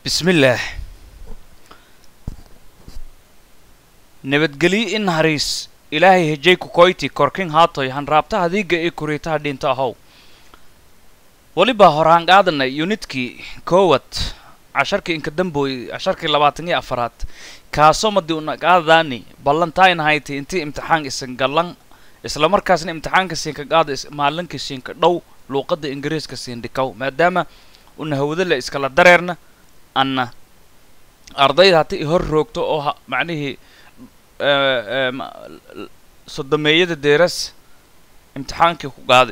bismillaah nabadgelyo in hariis ilaahay hejay kukoyti korkin haatoy hanraabta hadiiga ee kuriitaha dhinta ahow weliba horaan qaadanay yunidkii koowad casharkii inka dambooy casharkii labaatan iyo afaraad kaasoo madi una qaadadaani ballantayn hayti intii imtixaan isan gallan isla markaasna imtixaanka siinka qaada maalinka siinka dhow luuqadda ingiriiska siin dhikaw maadaama una hawdala iskala dareerna anna ardayda hata i hor roogto oo ha macnihii sodomeeyada deeras imtixaankii ku qaaday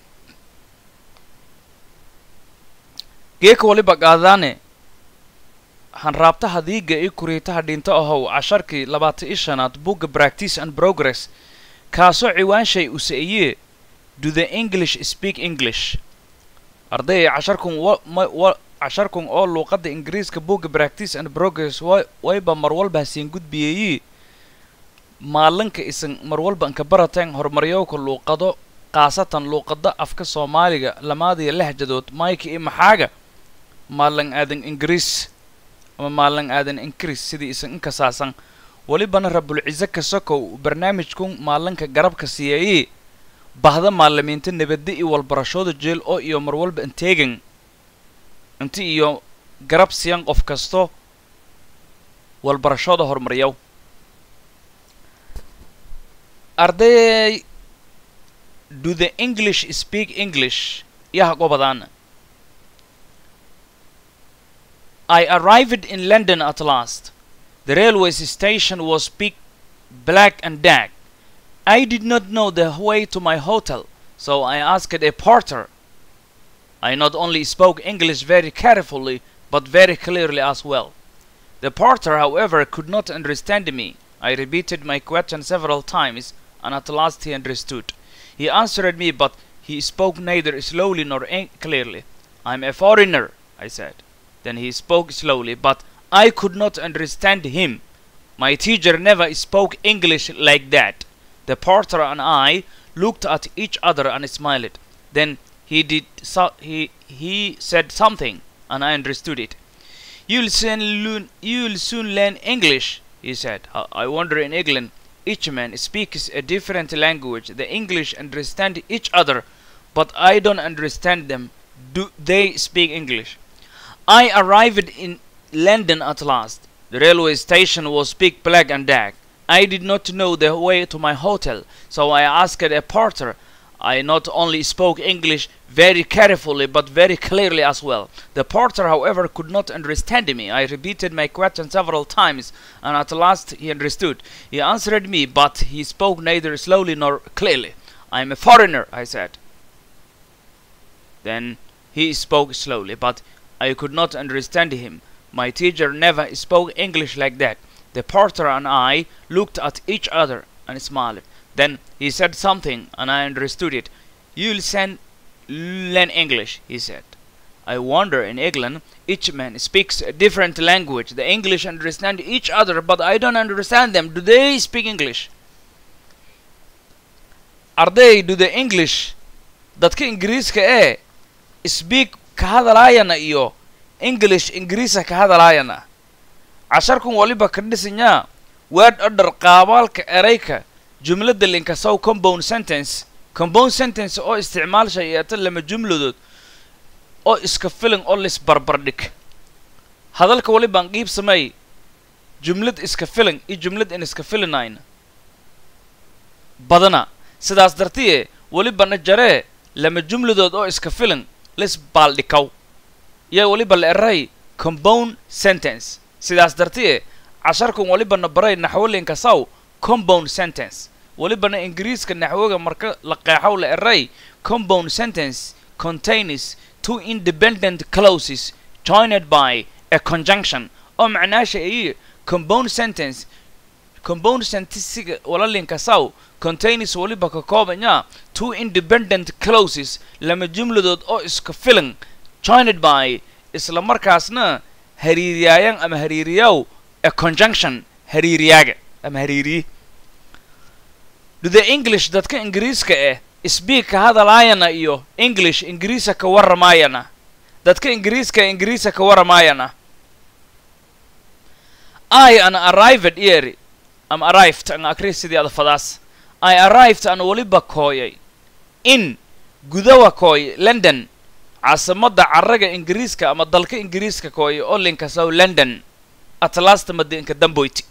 geeka waliba qaadadaane hanraabta hadiiga i kuriitaha dhinto ahow casharkii labaatan i shanaad bugga practice and progress kaasoo ciwaanshay usa-iye do the english speak english arday casharkun wa casharkun oo luuqadda ingiriiska bugga practice and progress wa wayba mar walba hasiin gudbiyeeyi maalinka isan mar walba inka barateen horumaryowka luuqado khaasatan luuqada afka soomaaliga lamaadiyo lehjadood mayka iyo maxaaga maalin aadan ingiriis ama maalin aadan ingiriis sidii isan inkasaasan welibana rabulcize kasokow barnaamijkun maalinka garabka siiyayii bahda maalimiinta nabadda iyo walbarashooda jeel oo iyo mar walba inteegan inti iyo garab siyan qof kasto walbarashooda horumaryaw arday do the english speak english yaha gobadaana I arrived in London at last. The railway station was big, black and dark. I did not know the way to my hotel, so I asked a porter. I not only spoke English very carefully, but very clearly as well. The porter, however, could not understand me. I repeated my question several times, and at last he understood. He answered me, but he spoke neither slowly nor clearly. I'm a foreigner, I said. Then he spoke slowly, but I could not understand him. My teacher never spoke English like that. The porter and I looked at each other and smiled. Then he did so he he said something and I understood it. You'll soon learn you'll soon learn English, he said. I wonder in England each man speaks a different language. The English understand each other, but I don't understand them. Do they speak English? I arrived in London at last. The railway station was big, black and dark. I did not know the way to my hotel, so I asked a porter. I not only spoke English very carefully, but very clearly as well. The porter, however, could not understand me. I repeated my question several times, and at last he understood. He answered me, but he spoke neither slowly nor clearly. I am a foreigner, I said. Then he spoke slowly, but I could not understand him. My teacher never spoke English like that. The porter and I looked at each other and smiled. Then he said something and I understood it. You'll send learn English, he said. I wonder in England each man speaks a different language. The English understand each other, but I don't understand them. Do they speak English? Are they do the English dadka Ingiriiska ee speak ka hadalaayana iyo english ingiriisa ka hadalaayana casharkun waliba ka dhisanyaa word order qaabaalka erayka jumladda linkasow compound sentence compound sentence oo isticmaalsha yeeta lama jumladood oo iska filan oo lis barbardhig hadalka walibaan qiib sameey jumlad iska filan iyo jumlad in iska filanayna badana sidaas dartiye welibana jaree lama jumladood oo iska filan lis baaldhikaw yaa weliba la eray compound sentence sidaas dartiye casharkan welibana baray naxwolinka saw compound sentence welibana ingiriiska naxwoga marka la qeexow la eray compound sentence contains two independent clauses joined by a conjunction oo macnaasha ayi compound sentence compound sentisiga walalinka saw contains weliba ka koobanya two independent clauses lama jumladood oo iska filan joined by isla markaasna hariiriyaayan ama hariiriyaw a conjunction hariiriyaaga ama hariiriye do the english dadka ingiriiska eh speak ka hadalaayana iyo english ingiriisa ka warramaayana dadka ingiriiska ingiriisa ka warramaayana i an arrived eri am arrived an akri sidii ada fadaas i arrived an weliba kooyay in gudawa kooy london caasimadda caraga ingiriiska ama dalka ingiriiska kooya oo linkasow london at last madinka damboyti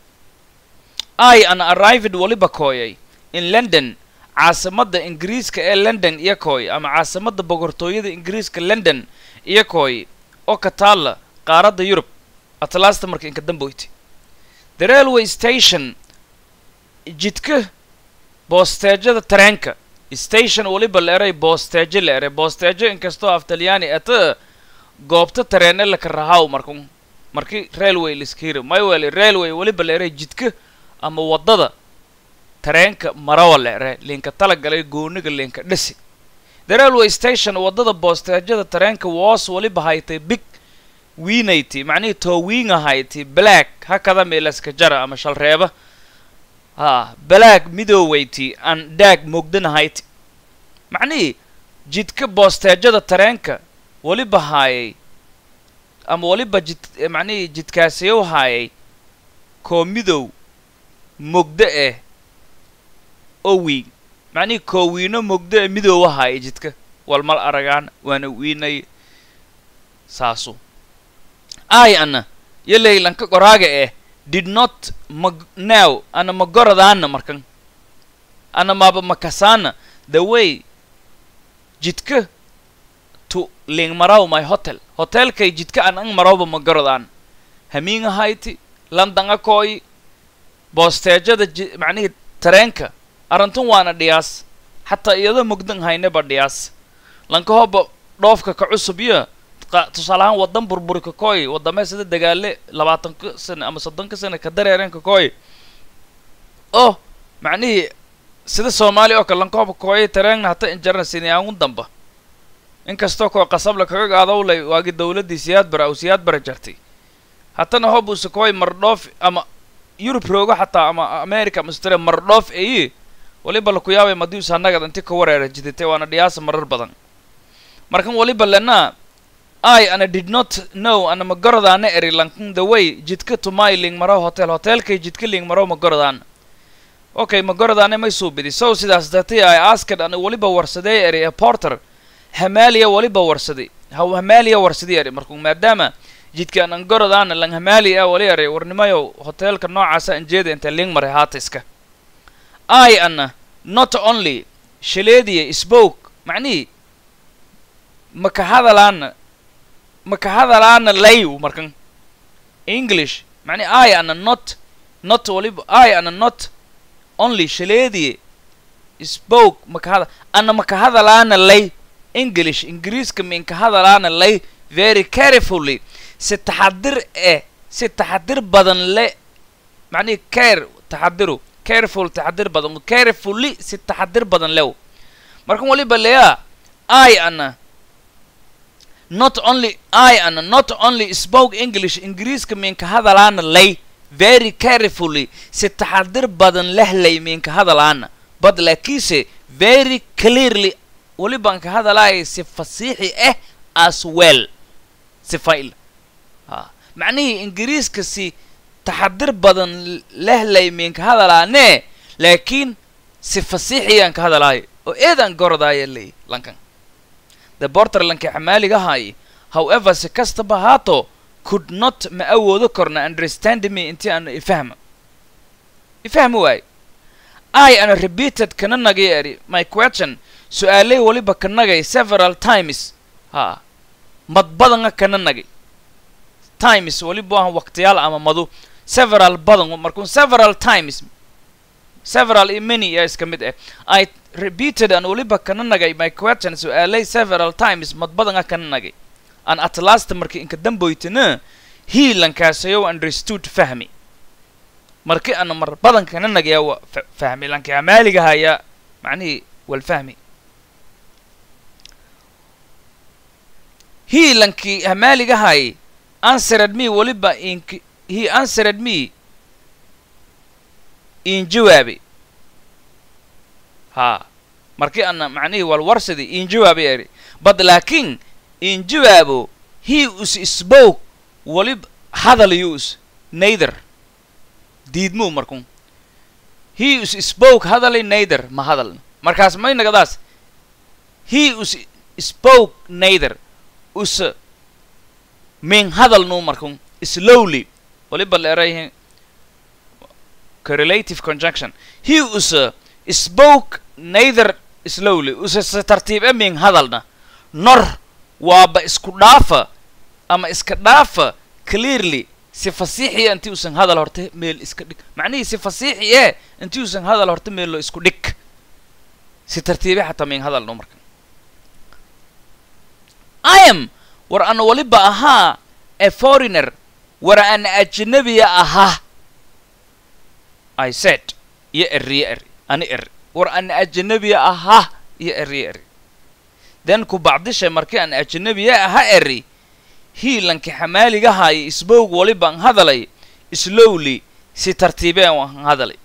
i an arrived weliba kooyay in london caasimadda ingiriiska ee london iyo kooy ama caasimadda boqortooyada ingiriiska london iyo kooy oo ka taalla qaaradda yurub at last marka inka damboyti the railway station jidka boosteejada tareenka station weliba la eray boosteejo la eray boosteejo inkastoo af talyaani ata goobta tareene laka rahaw markun markii railway liskiri mayweli railway weliba la eray jidka ama waddada tareenka marawa la ere linka talagalay gooniga linka dhisi the railway station waddada boosteejada tareenka woos weliba haytay big wiinayti macnihii toowiinga hayti black hakada meelaska jara ama shalreeba ha black midooweyti aan daag mogdana hayti macnihii jidka boosteejada tareenka weliba haayay ama weliba jid macnihii jidkaasiyow haayay koo midow mogdo eh oo wiin macnihii koo wiino mogdo ee midoowa haayay jidka walmal aragaan waana wiinay saasu ai ana yo leylanka qoraaga eh did not ma now ana ma goradaana markan ana maba makasaana the way jidka to ling maraw my hotel hotelkay jidka an ang marawba ma gorodaan hamiinga hayti landanga kooyi boosteejada ji macnihii tareenka arantun waana dhiyaas xataa iyadoo mugdan haynaba dhiyaas lanka hoba dhoofka ka cusub iyo tusaale ahaan waddan burburi ka kooy waddamee sida dagaale labaatanka sane ama soddonka sane ka dareereen ka kooy oh macnihii sida soomaaliya oo kale lanka hoba kooyay tareengna hata injarna siniyaangun damba inkastoo koo qasabla kaga gaadowlay waagi dawladdii siyaad bara aw siyaad bara jartay hatana hob usa kooy mardhoof ama yurub roogo xataa ama america ama australia mardhoof eyi waliba laku yaabay madius annagad inti ka wareera jidatay waana dhiyaasa marar badan markan waliba lena i ana did not know ana ma gorodaana eri lankan the way jidka tumay ling maro hotel hotelkay jidka ling maro ma gorodaan okay ma gorodaane may suubidi so sidaas dartay i asked ana waliba warsadee eri ee porter hamaaliya waliba warsaday haw hamaaliya warsadii eri markuu maadaama jidka anan gorodaana lang hamaali ah wali eri warnimayow hotelka noocaasa anjeeda inta ling maray haatiska i ana not only shaleediya spoke macnihii maka hadalaana maka hadalaana layw markan english macni i ana not not waliba i ana not only shaleediye spoke maka hada ana maka hadalaana lay english ingiriiska minka hadalaana lay very carefully si taxadir eh si taxadir badan le macnihi care taxadiru careful taxadir badan carefully si taxadir badan lew markan waliba leya i ana not only i ana not only spoke english ingiriiska minka hadalaana lay very carefully si taxadir badan lehlay minka hadalaana but laakiinse very clearly welibaan ka hadalaaya si fasiixi ah as well si fail ha macnihii ingiriiska si taxadir badan lehlay minka hadalaane laakiin si fasiixiyaan ka hadalaayo oo eedaan gorodaaya ley lankan the borterlandka xamaaliga haay however si kastaba haato could not ma awoodo korna understand me intii aan ifahma ifahmi waayo i ana repeated kana nagay eri my question su-aaley waliba ka nagay several times ha mad badanga kana nagay times waliba ahan waqtiyaal ama madu several badan markuu several times several iyo many yaa iska mid ah i repeated an waliba kana nagay my question su-aaley several times mad badanga kana nagay an at last markii inka damboytana he lankaasayow understood fahmi markii ana mar badan kana nagaya wa fahmi lanki amaaliga haya macnihii walfahmi he lankii hamaaliga hay answered me waliba ink he answered me in jawaabi ha markii ana macnihii walwarsadi in jawaabi eri but laakiin in jawaabo he us spoke walib hadal yus neither diidmuu markun he us spoke hadalay neither ma hadal markaas may nagadaas he us spoke neither us min hadal nuu markun slowly waliba leerayhe correlative conjunction he us spoke neither slowly use se tartiib e min hadalna nor waaba isku dhaafa ama iska dhaafa clearly si fasiixiya intii usan hadal horta meel iska dhig macnihii si fasiixi ee intii usan hadal horta meel lo isku dhig si tartiibe xataa min hadal no marka i am war ana waliba ahaa a foreigner war ana ajnabiya ahaa i said iyo eriyo eri ani eri war ana ajnabiya ahaa iyo eriyo eri then ku bacdisha markii aan ajnabiya aha eri hiilanka xamaaligahaaya isbowg walibaan hadalay slowly si tartiibeen waan hadalay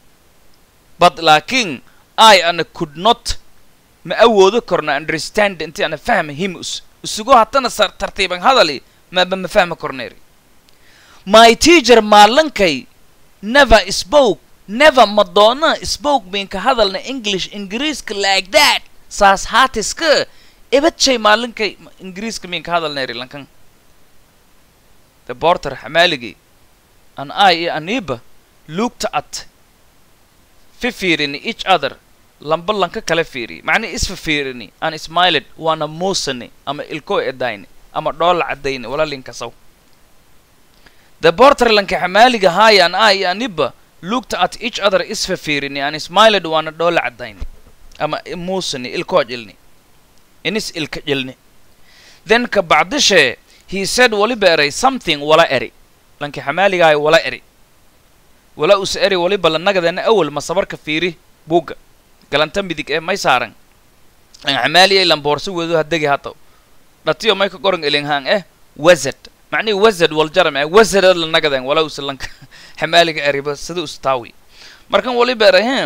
but laakiin i ana could not ma awoodo korna understand intii ana fahma him us isugu hatana sar tartiiban hadali maba ma fahma korneeri my teacher maalankay never spoke never madonna spoke minka hadalna english ingiriiska like that saas haatiska ebadjay maalinkay ingiriiska minka hadalneeri lankan the porter xamaaligii an i iyo aniba looked at fi fiirini each other lamba lanka kala fiiriy macnii isfa fiirini an smiled waana muusani ama ilkoo edayni ama dhoola caddayni wala linkasaw the porter lanka xamaaliga haaya an i iyo aniba looked at each other isfa fiirini an smiled waana dhoola caddayni ama muusani ilkoo jilni inis ilka jilni then ka bacdishee he said waliba eray something wala eri lanki xamaaligahay wala eri wala us eri waliba lanagadeena awal masabarka fiiri buugga galanta midig ee may saaran an xamaaliyay lamboorso wedo hadegi hataw dhatiyo may ka qoran elinghaan eh wazad macnihi wazad waljaram eh wazadad lanagaden wala us lanka xamaaliga eriba sida us taawi markan waliba eray he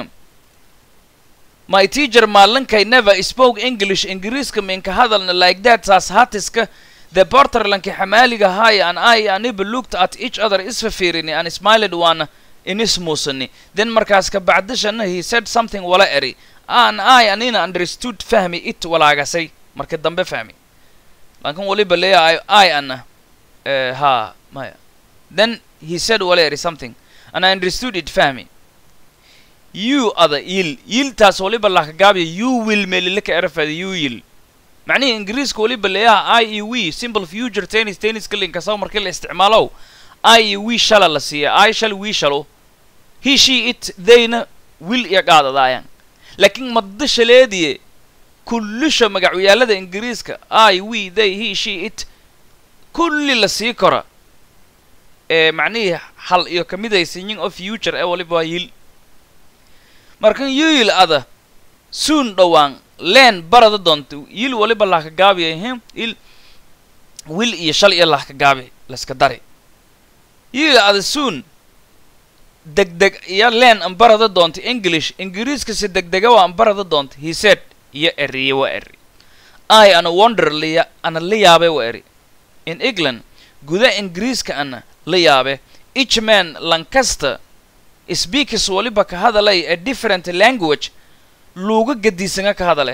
my teacher maalankay never spoke english ingiriiska minka hadalna like that saas hatiska the porterlanki xamaaliga haaya an i aniba looked at each other isfa fiirini an smiled waana inis muusani then markaas ka bacdishana he said something wala eri an i anina understood fahmi it walaagasay marka dambe fahmi lankan waliba leeya i ana ha maya then he said wala eri something and i understood it fahmi you ada yil yiltaas waliba lakagaabiya you will melilaka erafada you yil macnihii ingiriiska waliba leeyaha i e w simple future tennis tenniska linkasaw markii la isticmaalow i e w shala la siiya i shal wi shalo he she it theyna wil iyo qaadadaayaan laakiin madda shaleediye kullisha magacyaalada ingiriiska i we they he she it kulli la sii kora ee macnihii hal iyo kamidaysinyin oo future ee waliba waa yil markan yuyil ada soon dhowaan leen barada doonta yil waliba lahka gaabiya him il wil iyo shal iyo lahka gaabi laska dari yuyil ada soon degdeg iyo leen an barada doonta english ingiriiska si degdega waa an barada doonta he said iyo eriye wa eri i ana wonder liya ana la yaabe wa eri in england guda ingiriiska ana la yaabe each man lancaster speakers waliba ka hadalay a different language luuga gadiisanga ka hadale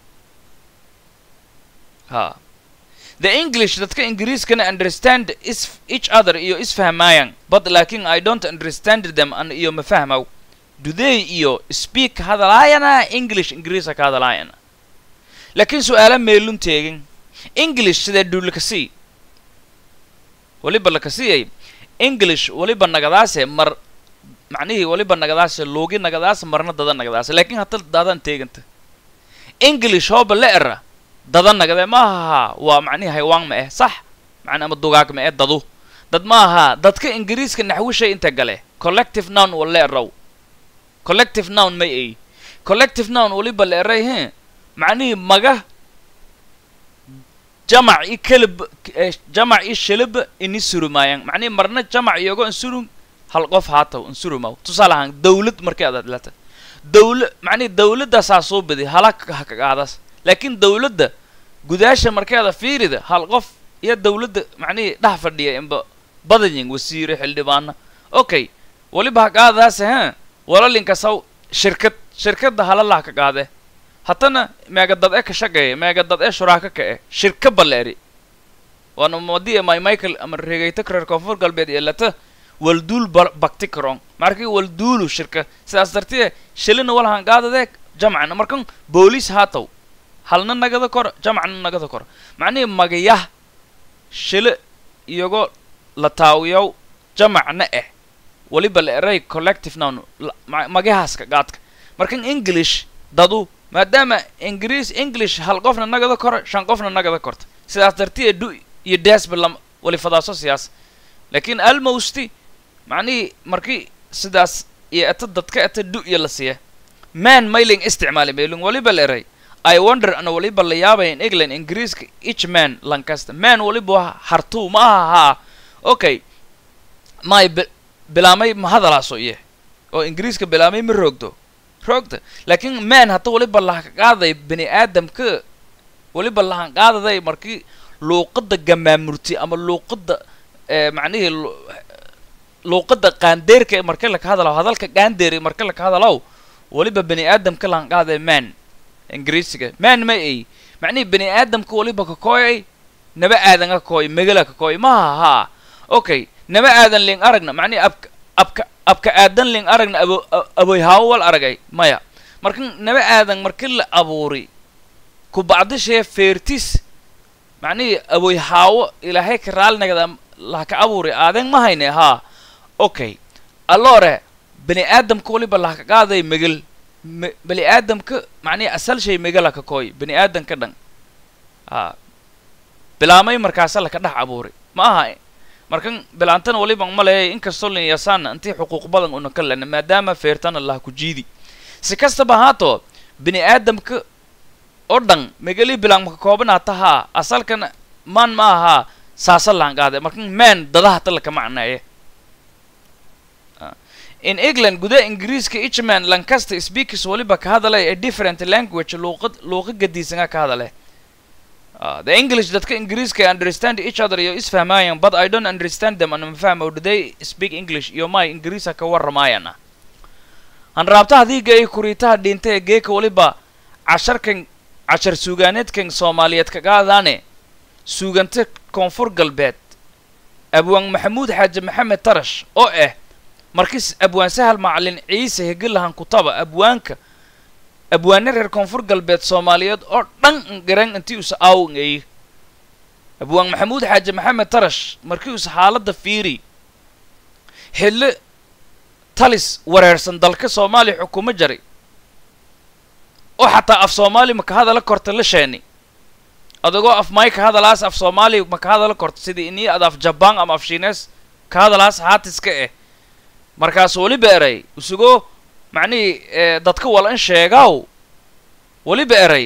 ha the english dadka ingiriiskana understand is each other iyo isfahmaayaan but laakin i don't understand them an iyo ma fahmaw duday iyo speak ka hadalaayana english ingiriisa ka hadalaayana laakiin su-aala meelun teegin english sidee duulakasii waliba lakasiyay english waliba nagadaase mar macnihii waliba nagadaase luugi nagadaase marna dada nagadaase laakiin hata dadan teeganta english hooba la era dada nagade ma aha waa macnihi haywaan ma eh sax macni ama dugaag ma eh dadu dad ma aha dadka ingiriiska naxwishay inta gale collective noun wala eraw collective noun may ay collective noun waliba la eray he macnihii maga jamac i kelib jamac i shilib ini surumaayaan macnihi marna jamac iyogo insurum hal qof haataw insurumaw tusaale ahaan dawlad markay adaad lata dawla macnihi dawladaasaa soo badi hala hakagaadas laakiin dawladda gudaasha markeeda fiirida hal qof iyo dawladda macnihii dhex fadhiya inba badayin wasiire xildhibaana okay weliba ha qaadaase ha walalinka saw shirkad shirkadda halalaha ka qaade hatana meega dad e ka shaqeeya meega dad e shuraaka ka e shirka baleeri waana madi my michael ama regeyta reer koonfur galbeed iyo lata walduul ba- bakti karong markii walduulu shirka sidaas dartee shilina walhan qaadadee jamcana markan booliis haataw halna nagada kor jamcna nagada kor macnihii magayah shile iyagoo la taawiyow jamacna eh weliba la eray collective noun la- ma- magahaska qaadka markan english dadu maadaama ingiriis english hal qofna nagada koro shan qofna nagada korta sidaas dartiye du iyo desba lam wali fadaaso siyaas laakiin almosti macnihii markii sidaas iyo eta dadka eta du iyo la siiya man mailing isticmaali mailing waliba la eray i wonder ana waliba la yaabaya in england ingiriiska each man lancaster man waliba waa hartuu ma aha haa okay may bi- bilaamay ma hadalaaso iye oo ingiriiska bilaamay ma roogdo roogta laakiin man hata waliba laha qaaday bani aadamka waliba lahan qaadaday markii luuqadda gamaamurti ama luuqadda eh, macnihii lu- luuqadda qaandeerka ee marka laka hadalaw hadalka qaandeer ee marka laka hadalaw waliba bani aadamka lahan qaaday man ingiriisiga man ma ay macnihii bani aadamka waliba ka kooyay naba aadan ka kooy megala ka kooy maha haa okay naba aadan ling aragna macnihi abka abka abka aadan ling aragna abo a- aboy haawo wal aragay maya marka naba aadan markii la abuuri ku bacdishee feertis macnihii aboy haawo ilaahay ka raalinagada laha ka abuuri aadan ma hayne haa okay alloore bani aadamka waliba laha ka qaaday megel me- bani aadamka macnihii asal shay megala ka kooy bani aadamka dhan haa bilaamay markaasa laka dhex abuuri ma aha markan bilaantana waliba ma leeyahay inkastoo lin yasaana intii xuquuq badan una ka lena maadaama feertana laha ku jiidi si kastaba haato bini aadamka oo dhan megali bilaan maka koobanaata haa asalkan man ma ahaa saasa lahan qaade markan man dadaha ta laka macneeye Ah. in england gudaha ingiriiska ichman lancaster speakers waliba ka hadalay a different language luuqad luuqa gadiisanga ka hadale Uh, the English dadka Ingiriiska understand each other iyo isfahmaayaan but I don't understand them ana mafahmo do they speak English iyo may Ingiriisa ka warramaayana han raabta hadiiga ay kuriitaha dhinta ee geeka waliba casharkan cashar suugaaneedkan Soomaaliyeed ka qaadaane suuganta koonfur galbeed abwaan maxamuud xaaji maxamed tarash oo ah markis abwaan sahal macalin ciise hegilahan kutaba abwaanka abwaane reer koonfur galbeed soomaaliyeed oo dhan garan intii usa aawngay abwaan maxamuud xaaji maxamed tarash markii usa xaaladda fiiri xilli talis wareersan dalka soomaaliya xukumo jaray oo xataa af soomaali maka hadala korta la sheeni adagoo af may ka hadalaas af soomaali maka hadala korta sidii inii ad af jabaan ama af shiines ka hadalaas haatiska eh markaas weliba eray isagoo macnihii eh, dadka wal in sheegaw weliba eray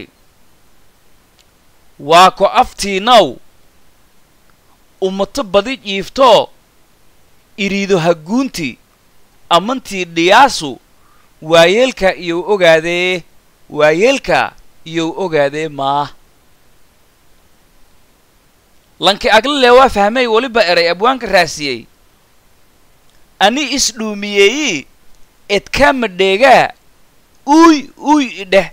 waa ko aftiinaw ummato badi jiiftoo iriido haguunti ammantii dhiyaasu waayeelka iyou ogaadee waayeelka iyou ogaadee maa lanki aglale waa fahmay weliba eray abwaanka raasiyey ani isdhuumiyeeyi edkama dheegaa uy uy idheh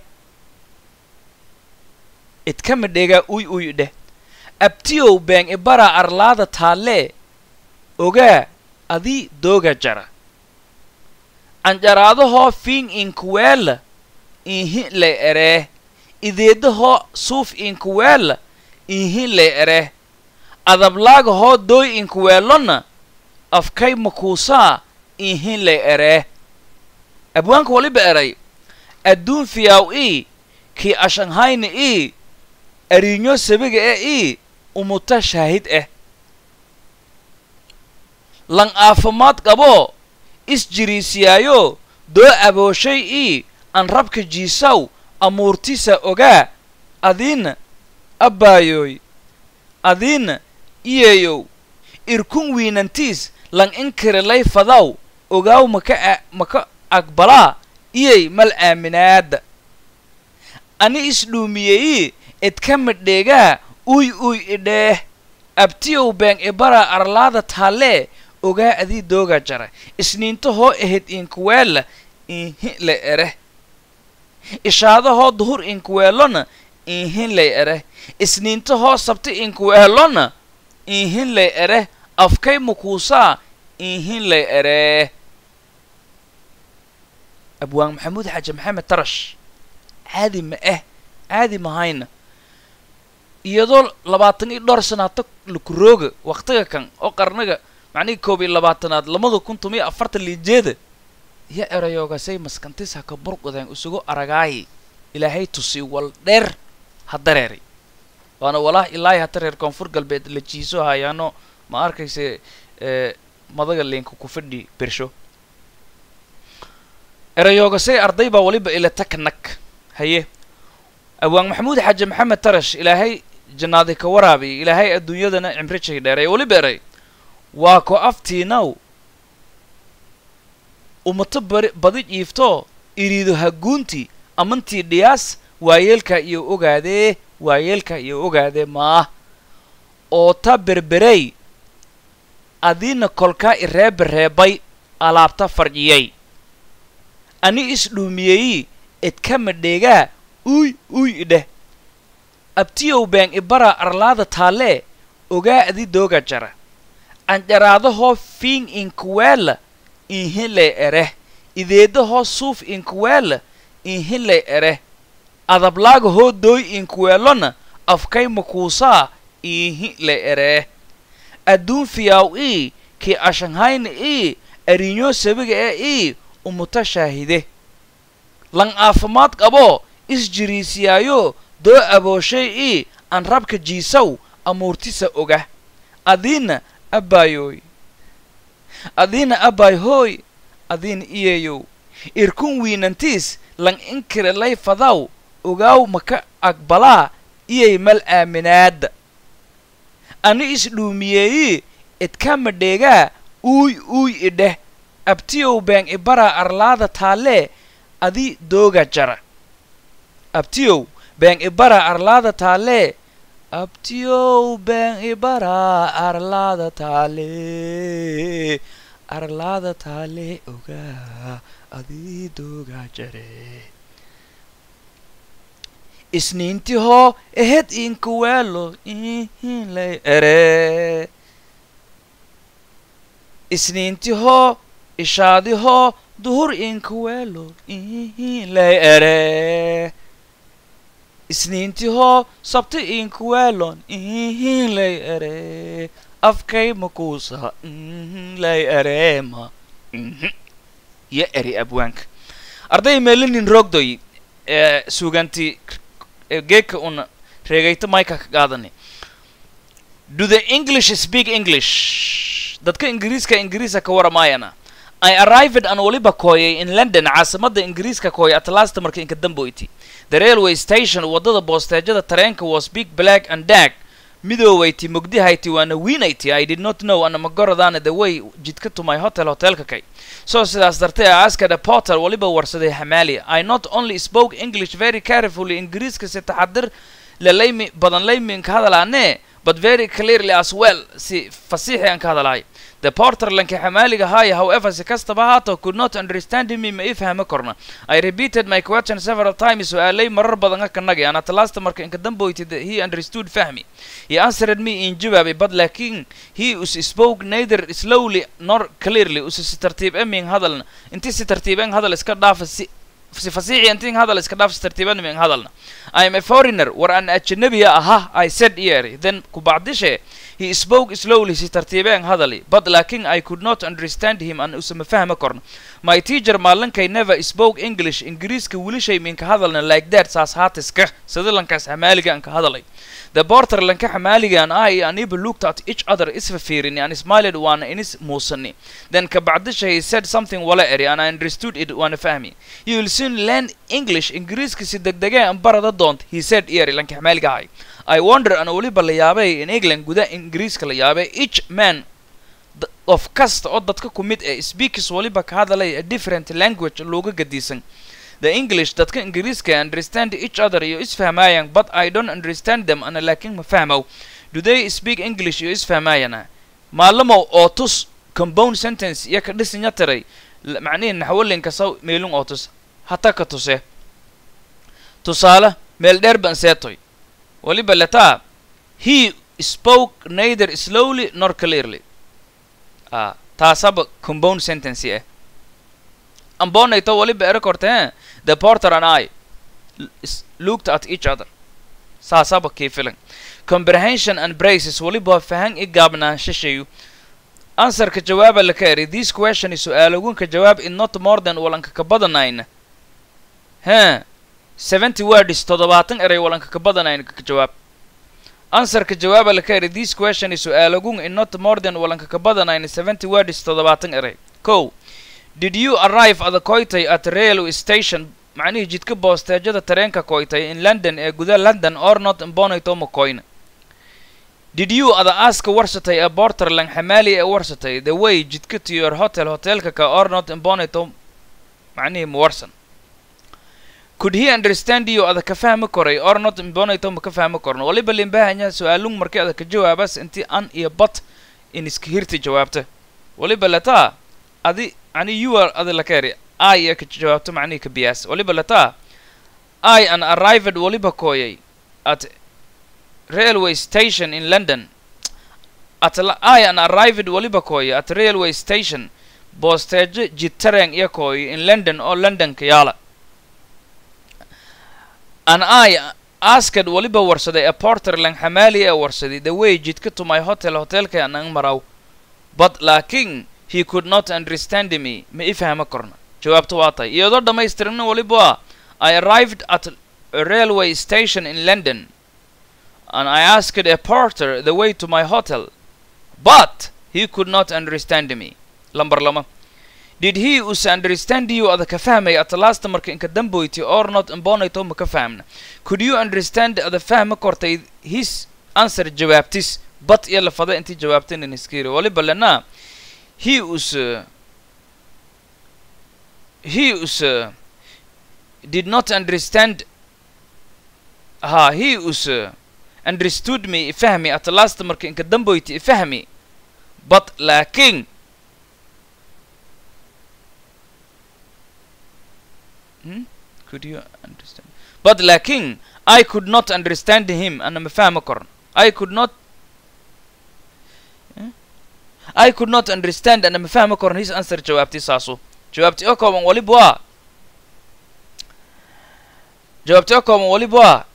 edkama dheegaa uy uy idheh abtiyow beeng ibara arlaada taallee ogaa adii dooga jara anjaraadahoo fiing inkuweella iihin lay eree ideedahoo suuf inkuweella iihin lay eree adablaagahoo dooy inkuweellonna afkay makuusaa iihin lay eree abwaanka waliba eray adduun fiyaw ii kii ashanhayna ii ariinyo sabiga e ii umuta shaahid ah lan aafimaad qaboo isjiriisiyaayo doo abooshay ii an rabka jiisaw amuurtisa ogaa adiina abbaayoy adiina iyeeyow irkun wiinantiis lan inkirelay fadaw ogaaw maka a maka aqbalaa iyey mal aaminaada ani isdhuumiyeyi edka madheegaa uy uy idheeh abtiyow been ibara arlaada taalee ogaa adii dooga jara isniintahoo ahayd inkuweela ihin lay ere ishaadahoo duhur inkuweelona ihin lay ere isniintahoo sabti inkuweelona ihin lay ere afkay mukuusaa ihin lay ere abwaan maxamuud xaaji maxamed tarash caadi ma ah caadi mahayna iyadoo labaatan iyo dhowr sanaato lakurooga waktiga kan oo qarniga macnihii koob iyo labaatanaad lamada kun tomiyo afartan liijeeda iyo erayoogasay maskantis haka burqudeen isugu aragaayi ilaahay tusi wal dheer ha dareeray waana walaah ilaahi hata reer koonfur galbeed la jiiso hayaano ma arkayse madaga leenka ku fadhi bersho erayoogasay arday baa weliba ila taknag haye awaan maxamuud xaaji maxamed tarash ilaahay jannaadi ka waraabiy ilaahay adduunyadana cimri jay dheeray weliba eray waa ko aftiinaw umato bari badi jiifto iriido haguunti amantii dhiyaas waayeelka iyo ogaadee waayeelka iyo ogaadee maah oo ta berberey adiina kolkaa ireebareebay alaabta farjiyay ani isdhuumiyeyi edkama dheegaa uy uy idheh abtiyow been ibara arlaada taalee ogaa adi dooga jara anjaraadahoo fiing inkuweela inhinlay ereh ideedahoo suuf inkuweela inhinlay ereh adablaaga dooy inkuweelona afkay makuusaa ihinlay ereh adduun fiyaaw ii kii ashanhayna ii ariinyo sabiga ee ii umuta shaahide lan aafimaad qaboo isjiriisiyaayo doo abooshay ii aan rabka jiisaw amuurtisa oga adiina abbaayoy adiina abbaay hooy adiina iyeeyow irkun wiinantiis lan inkire lay fadaw ogaaw maka aqbalaa iyay mal aaminaada ani isdhuumiyeeyi idkama dheegaa uuy uuy idheh abtiyow been ibara arlaada taalee adi dooga jara abtiyow been ibara arlaada taalee abtiyow been ibara arlaada taalee arlaada taalee ogaa adi dooga jare isniintihoo ehed inkuweelo ihinlay ere isniintihoo ishaadihoo duhur inkuweelo ihinlay ere isniintihoo sabti inkuweelon ihinlay ere afkay makuusa lay ereema yo eri abwaanka arday meelinin roogdoy ee suuganti geeka una reegayta mayka ka qaadani do the english speak english dadka ingiriiska ingiriisa ka waramaayana i arrived an waliba kooyay in london caasimada ingiriiska kooya at last marka inka damboyti the railway station waddada boosteejada tareenka was big black and dark midoowayti mugdihayti waana wiinayti i did not know ana magoradana the way jidka to my hotel hotelka kay so sidaas dartay I asked a porter waliba warsaday hamaali I not only spoke English very carefully ingiriiska si taxadir lalaymi badan laymin ka hadalaane but very clearly as well si fasiixi aan ka hadalaay the porter lanka xamaaliga haaya however si kastaba haato could not understand me ma ii fahmi korna I repeated my question several times su-aalay marar badan ka nagay and at last marka inka damboyti he understood fahmi he answered me in jawaabay but laakiin he us spoke neither slowly nor clearly us si tartiib emin hadalna inti si tartiiben hadal iska dhaafa si si fasiixi intiin hadal iska dhaaf si tartiiban min hadalna I am a foreigner war an ajnabiya aha I said here then kubacdishe he spoke slowly si tartiibeen hadali but laakiin I could not understand him an usama fahma korno my teacher maalinkay never spoke English ingiriiska wilishay minka hadalna like that saas haatiska sida lankaas xamaaliga aan ka hadalay the porter lanka xamaaliga and I and Ibu looked at each other isfa fiirini and smiled waana inis muusani then kabacdisha he said something wala eri and I understood it waana fahmi you will soon learn English ingiriiska si degdegee an barada doont he said eri lanka xamaaliga ahay I wonder ana weliba la yaabay in England guda ingiriiska la yaabay each man of kasta oo dadka ku mid ee speakers waliba ka hadalay a different language looga gadiisan the English dadka ingiriiska understand each other iyo isfahmayaan but I don't understand them ana laakiin ma fahmow do they speak english iyo isfahmaayana maalamow oo tus compound sentence iyo ka dhisinya tiray l- macnihi naxwalinka saw meelun oo tus hata ka tuse tusaale meel dheer ban seetoy waliba letaa he spoke neither slowly nor clearly ah taasaba compound sentence ah ambonayto waliba ere korte eh? the porter and i l- s- looked at each other saasaba kii filan comprehension and braces waliba fahan i gaabnaanshishayu answerka jawaaba la ka eri this question is su-aalogunka jawaab in not more than walanka ka badanayna he seventy words toddobaatan eray walanka ka badanayna ka jawaab answerka jawaaba la ka eri this question is su-aalogun in not more than walanka ka badanayna seventy words toddobaatan eray ko did you arrive at the koitay at railway station macnihii jidka boosteejada tareenka koitay in london ee guda london or not imbonayto makoyna did you ada aska warsatay ee borterland xamaali ee warsatay the way jidka to your hotel hotelka ka or not imbonayto macnihii mawarsan could he understand you ada ka fahmi koray or not imbonayto ma ka fahmi korno waliba limbahanya su-aalung markii ada ka jawaabas intii an iyo bat in iska hirti jawaabta waliba lataa adi ani you are adi la keri i iyo ka jawaabto macnihii ka biyaas waliba lataa i an arrived waliba kooyay at railway station in london at la- i an arrived waliba kooyay at railway station boosteejo jidtareen iyo kooyay in london oo londonka yaala an i asked waliba warsaday a porterland xamaali ee warsaday the way jidka to my hotel hotelka anang maraw but laakiin he could not understand me ma i fahma korna jawaabtu waa tahay iyadoo dhammaystirna waliba waa i arrived at a railway station in london and i asked a porter the way to my hotel but he could not understand me lambar lama did he us understand you ada ka fahmay at last marka inka damboyti or not imbonayto ma ka fahmna could you understand ada fahma kortay his answer jawaabtis but iyo lafada intii jawaabtaynan iskiri waliba lena he us uh, he us uh, did not understand ha he us uh, understood me ifahmi at last marka inka damboyti ifahmi but laakiin hmm? could you understand but laakiin i could not understand him ana ma fahmi korno i could not Eh? I could not understand ana ma fahmi korno his answer jawaabtii saasu jawaabtii oo kooban waliba waa jawaabtii oo kooban waliba waa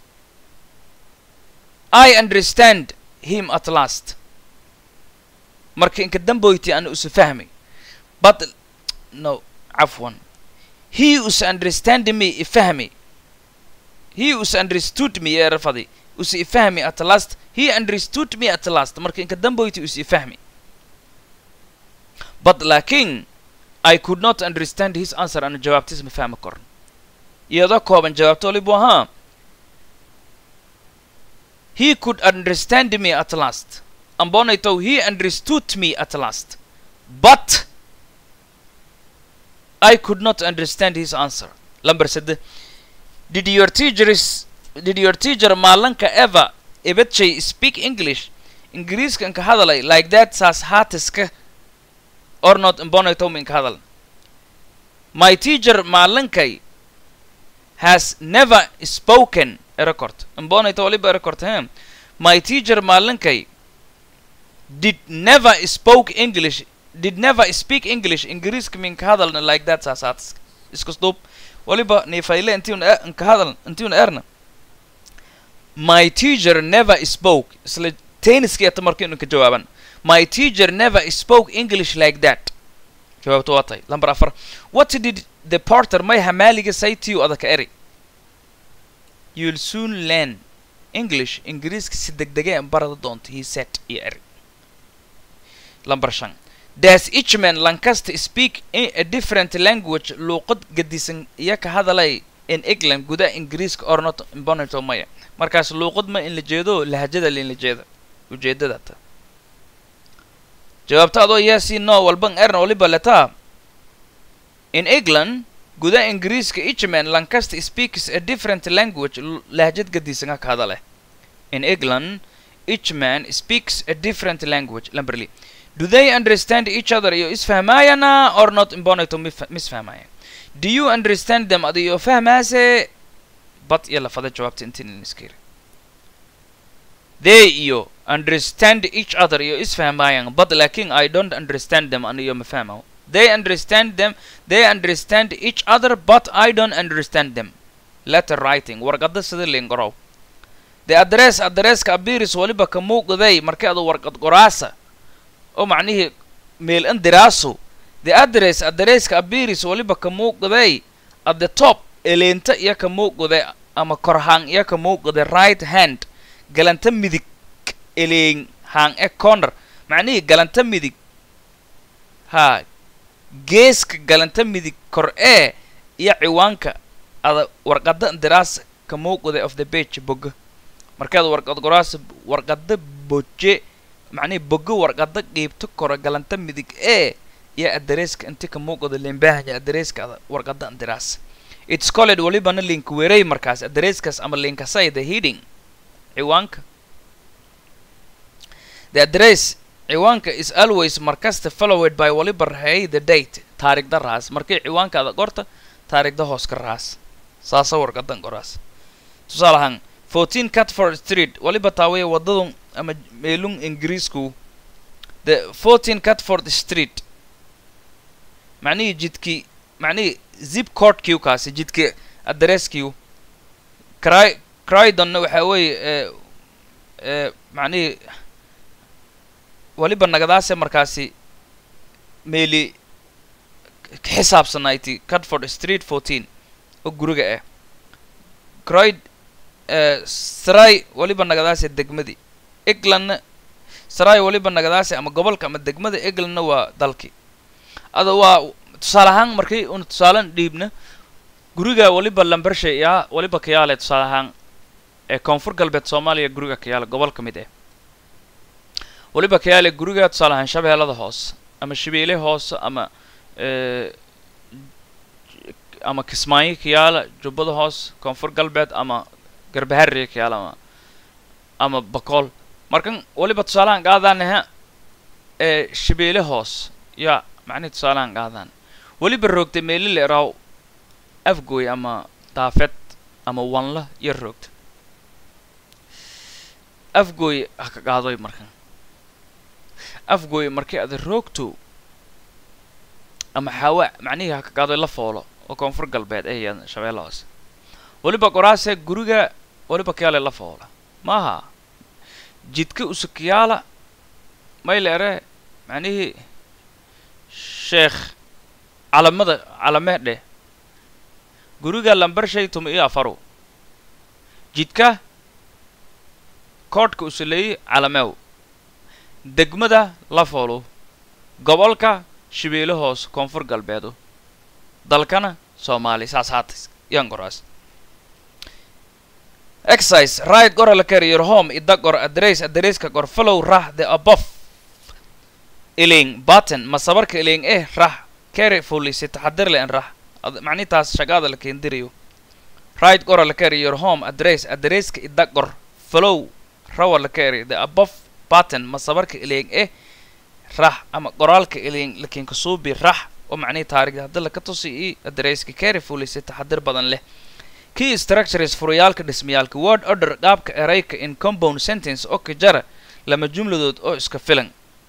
I understand him at last marka inka damboyti ana usu fahmay but no cafwan he us understand me ifahmi he us understood me ee rafadi us ifahmi at last he understood me at last marka inka damboyti us ifahmi but laakiin I could not understand his answer ana jawaabtiis ma fahmi korno iyadoo kooban jawaabto waliba ahaa he could understand me at last ambonayto he understood me at last but I could not understand his answer lamber sade did your teachers did your teacher maalanka ever ebedjay speak english ingiriiska inka hadalay like that saas haatiska or not imbonayto minka hadal my teacher maalankay has never spoken a record imbonayto waliba a record he my teacher maalankay did never spoke english did never speak english ingiriiska minka hadalna like that saas haatiska iskusdub waliba nifayle intiun inka hadal intiun erna my teacher never spoke isla tenniski eta marka inuu ka jawaaban my teacher never spoke english like that jawaabtu waa tahay lamber afar what did the porter may hamaaliga say to you adaka eri you'll soon learn english ingiriiska si degdege barada doonto he said iyo eri lamber shan does each man lancaster speak in a different language luuqad gadisan iyo ka hadalay in england gudaha ingiriiska or not imbonato maya markaas luuqad ma in la jeedo lahajada la in la jeeda ujeedada ta jawaabta adoo yes no walban erna waliba letaa in england gudaha ingiriiska each man lancaster speaks a different language lahjad gadisan ka hadale in england each man speaks a different language lamberly do they understand each other iyo isfahmaayana or not imbonato misfahmaayan do you understand them adiyo fahmaase bad iyo lafada jawaabta intiin iskiri they iyo understand each other iyo isfahmaayaan but laakin i don't understand them aniyo ma fahmayo they understand them they understand each other but i don't understand them letter writing warqada sida lingorow the address addresska abiris waliba ka muuqday markii adu warqad qoraasa oo macnihii meel an diraaso the address addresska abiris waliba ka muuqday at the top eleenta iyo ka muuqday ama korhaan iyo ka muuqday right hand galanta midig eleen haan e corner macnihii galanta midig haa geeska galanta midig kor ee iyo ciwaanka ada warqada diraas ka muuqday of the page boga markaad warqad qoraasa warqada boje macnihii boga warqada qiibto kora galanta midig ee iyo adereeska inti ka muuqda limbahanya adereeska ada warqada diraas it's called walibana link weeray markaas adereeskaas ama linkasay the heading ciwaanka the address ciwaanka is always markasta followed by waliba raheey the date taarikhda raas markii ciwaankaada qorta taarikhda hoos ka raas saasa warqadan qoraas tusaale ahaan fourteen catford street waliba taawaya wadadun ama meelun ingiriisku the fourteen catford street macnihii jidkii macnihii zip cordkiu kaasi jidkii adresskiu cry crydonna waxaa weeye ee macnihii waliba nagadaase markaasi meeli xisaabsanayti catford street fourteen oo guriga ah croyd saray waliba nagadaase degmadii eglandna saray waliba nagadaase ama gobolka ama degmada eglandna waa dalkii ada waa tusaale ahaan markii un tusaalan dhiibna guriga waliba lambershe yaa waliba kayaale tusaale ahaan ee koonfur galbeed soomaaliya guriga kayaale gobol ka mid ah waliba kayaale guriga tusaale ahaan shabeellada hoose ama shabeele hoose ama ama kismaayo kayaala jubbada hoose koonfur galbeed ama garbaharriya kayaala ama ama bakool markan waliba tusaalahan qaadaanaha ee shabeele hoose yaa macnihi tusaalahan qaadaan weliba roogta meeli la eraaw afgooy ama daafed ama wanla yar roogta afgooy ha ka qaadoy markan afgooy markii ada roogto ama xaawa macnihii ha ka qaadoy la foolo oo koonfur galbeed eh iyo shabeella hoose weliba qoraase guriga weliba kayaale la foola maaha jidka usukiyaala mayle ere macnihii sheekh calamada calamee dheh guriga lambar shay tuma iyo afaru jidka koodhka usuleeyey calameew degmada la foolo gobolka shabeelle hoose koonfur galbeedu dalkana soomaali saas haatas yan qoraas exercise right gora la carry your home ida gor address addresska gor follow rah the above iling button ma sabarka iling eh rah carefully si taxadir le en rah macni taas shaqaada la keendirayo right gora la carry your home address addresska ida gor follow rawa la carry the above button ma sabarka iling eh rah ama qoraalka iling lakin kasuubi rah oo macnihi taarikhda hadda laka tusi i addresska carefully si taxadir badan leh key structures furayaalka dhismayaalka word order qaabka erayka in compound sentence oo ka jara lama jumladood oo iska filan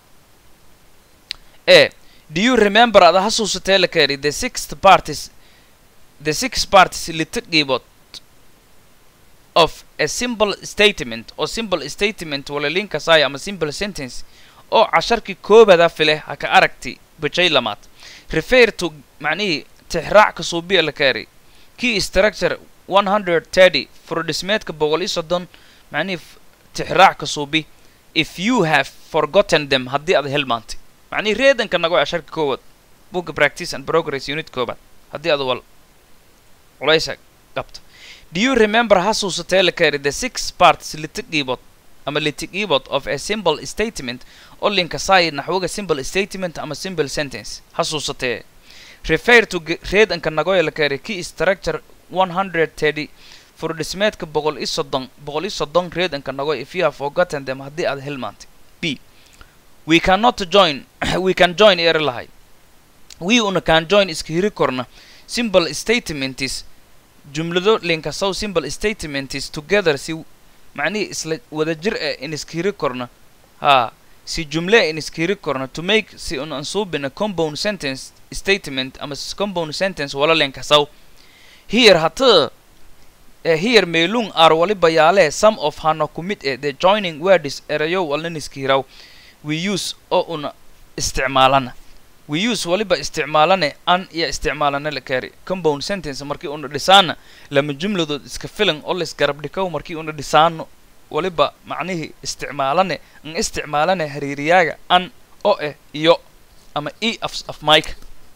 e do you remember ada hasuusatee la kari the sixth parties the six parties lita qiibood of a simple statement oo simple statement wala linkasaya ama simple sentence oo casharkii koobada file ha ka aragti bajay lamaad refer to macnihii tixraac ka suubiya la kari key structure one hundred thirty furodhismeedka boqol iyo soddon macnihii tixraac ka suubi if you have forgotten them haddii aad hilmaantay macnihii reedanka nago casharka koowaad booka practice and progress unit koobaad haddii aad wal culaysa qabto do you remember hasuusatee la kari the six parts lita qiibood ama lita qiibood of a simple statement oo linkasai naxwoga simple statement ama simple sentence hasuusatee refer to reedanka nagoya la kari key structure one hundred thirty furdhismeedka boqol iyo soddon boqol iyo soddon reedanka nago if you have forgotten them haddii aad hilmaantay b we cannot join we can join eri lahay we una can join iska hiri korna simple statements jumlado linkasow simple statements together si macnihii isla wada jir eh in iska hiri korna ha si jumle in iska hiri korna to make si un ansuubina compound sentence statement ama compound sentence wala linkasow here hata eh, here meelung ar waliba yaale some of hano ku mid eh the joining words erayo walnin iska hiraw we use oo una isticmaalana we use waliba isticmaalane an iyo isticmaalana la kaari compound sentence markii una dhisaana lama jumladood iska filan oo la isgarab dhikow markii una dhisaano waliba macnihii isticmaalane n isticmaalane hariiriyaaga an oo eh iyo ama e af af mike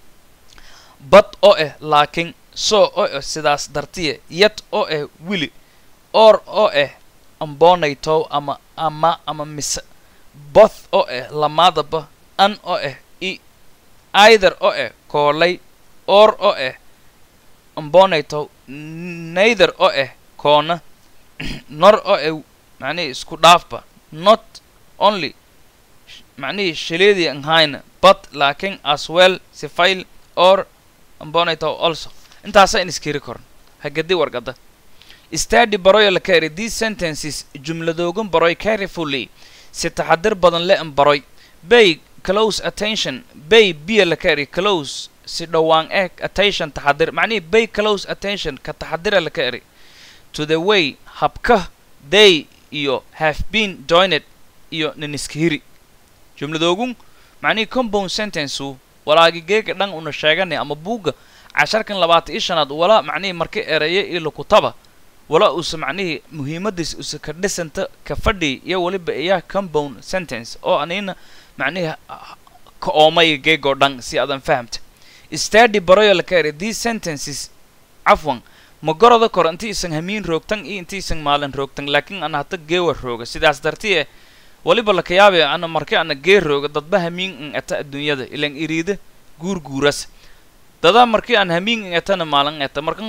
bad oo eh laakiin so oo eh sidaas dartiye yet oo eh wili or oo eh ambonaytow ama ama ama mise both oo eh lamaadaba an oo eh i either oo eh koolay or oo eh ambonaytow neither oo eh koona nor oo eh macnihii isku dhaafba not only macnihii shaleedii anhayna but laakiin as well sifail or ambonaytow also intaasa in iskiri koran hagadi wargada study baroyo la kaeri these sentences jumladoogan baroy carefully si taxadir badan le an baroy bay close attention bay biya la kaeri close si dhowaan eeg attention taxadir macnihii bay close attention ka taxadira la kaeri to the way habka they iyo have been joined iyo niniskihiri jumladoogun macnihii compound sentenceu walaagigeega dhan una sheeganay ama buugga casharkan labaatan iyo shanaad wala macnihii marka eraya iyo lakutaba wala usa macnihii muhiimadiis usa ka dhisanta ka fadhi iyo waliba iyaa compound sentence oo anina macnihii ka oomay geegoo dhan si aadan fahamta study baroyo la ka eri these sentences cafwan ma goroda kor inti isan hamiin roogtan iyo inti isan maalin roogtan laakiin ana hata geewa rooga sidaas dartiye waliba laka yaabe ana marka ana gee rooga dadba hamiin in eta adduunyada ilan iriida guurguuras dadaa markii aan hamiin in etana maalin eta markan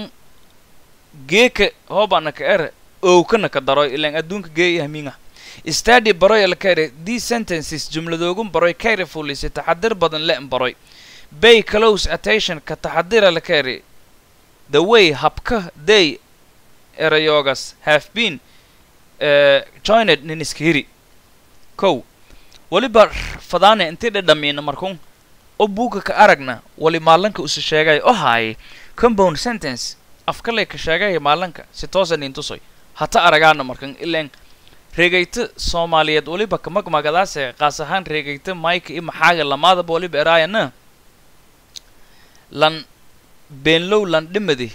geeka hoobana ka ere owkana ka daroy ilan adduunka gee iyo hamiin ah study baroy la ka eri these sentences jumladoogun baroy carefully si taxadir badan le-n baroy bay close attention ka taxadira la ka eri the way habka they erayoogas have been uh, joined niniskihiri kow waliba fadaane intii dhadhamiina markun oo buugga ka aragna wali maalanka usa sheegay oo haaye compound sentence afkalay ka sheegaya maalanka si toosa nin tusoy hata aragaana markan ilaan reegayta soomaaliyeed waliba kamagmagadaase qaas ahaan reegayta mayka iyo maxaaga lamaadaba waliba eraayana lan beenlow lan dhimadi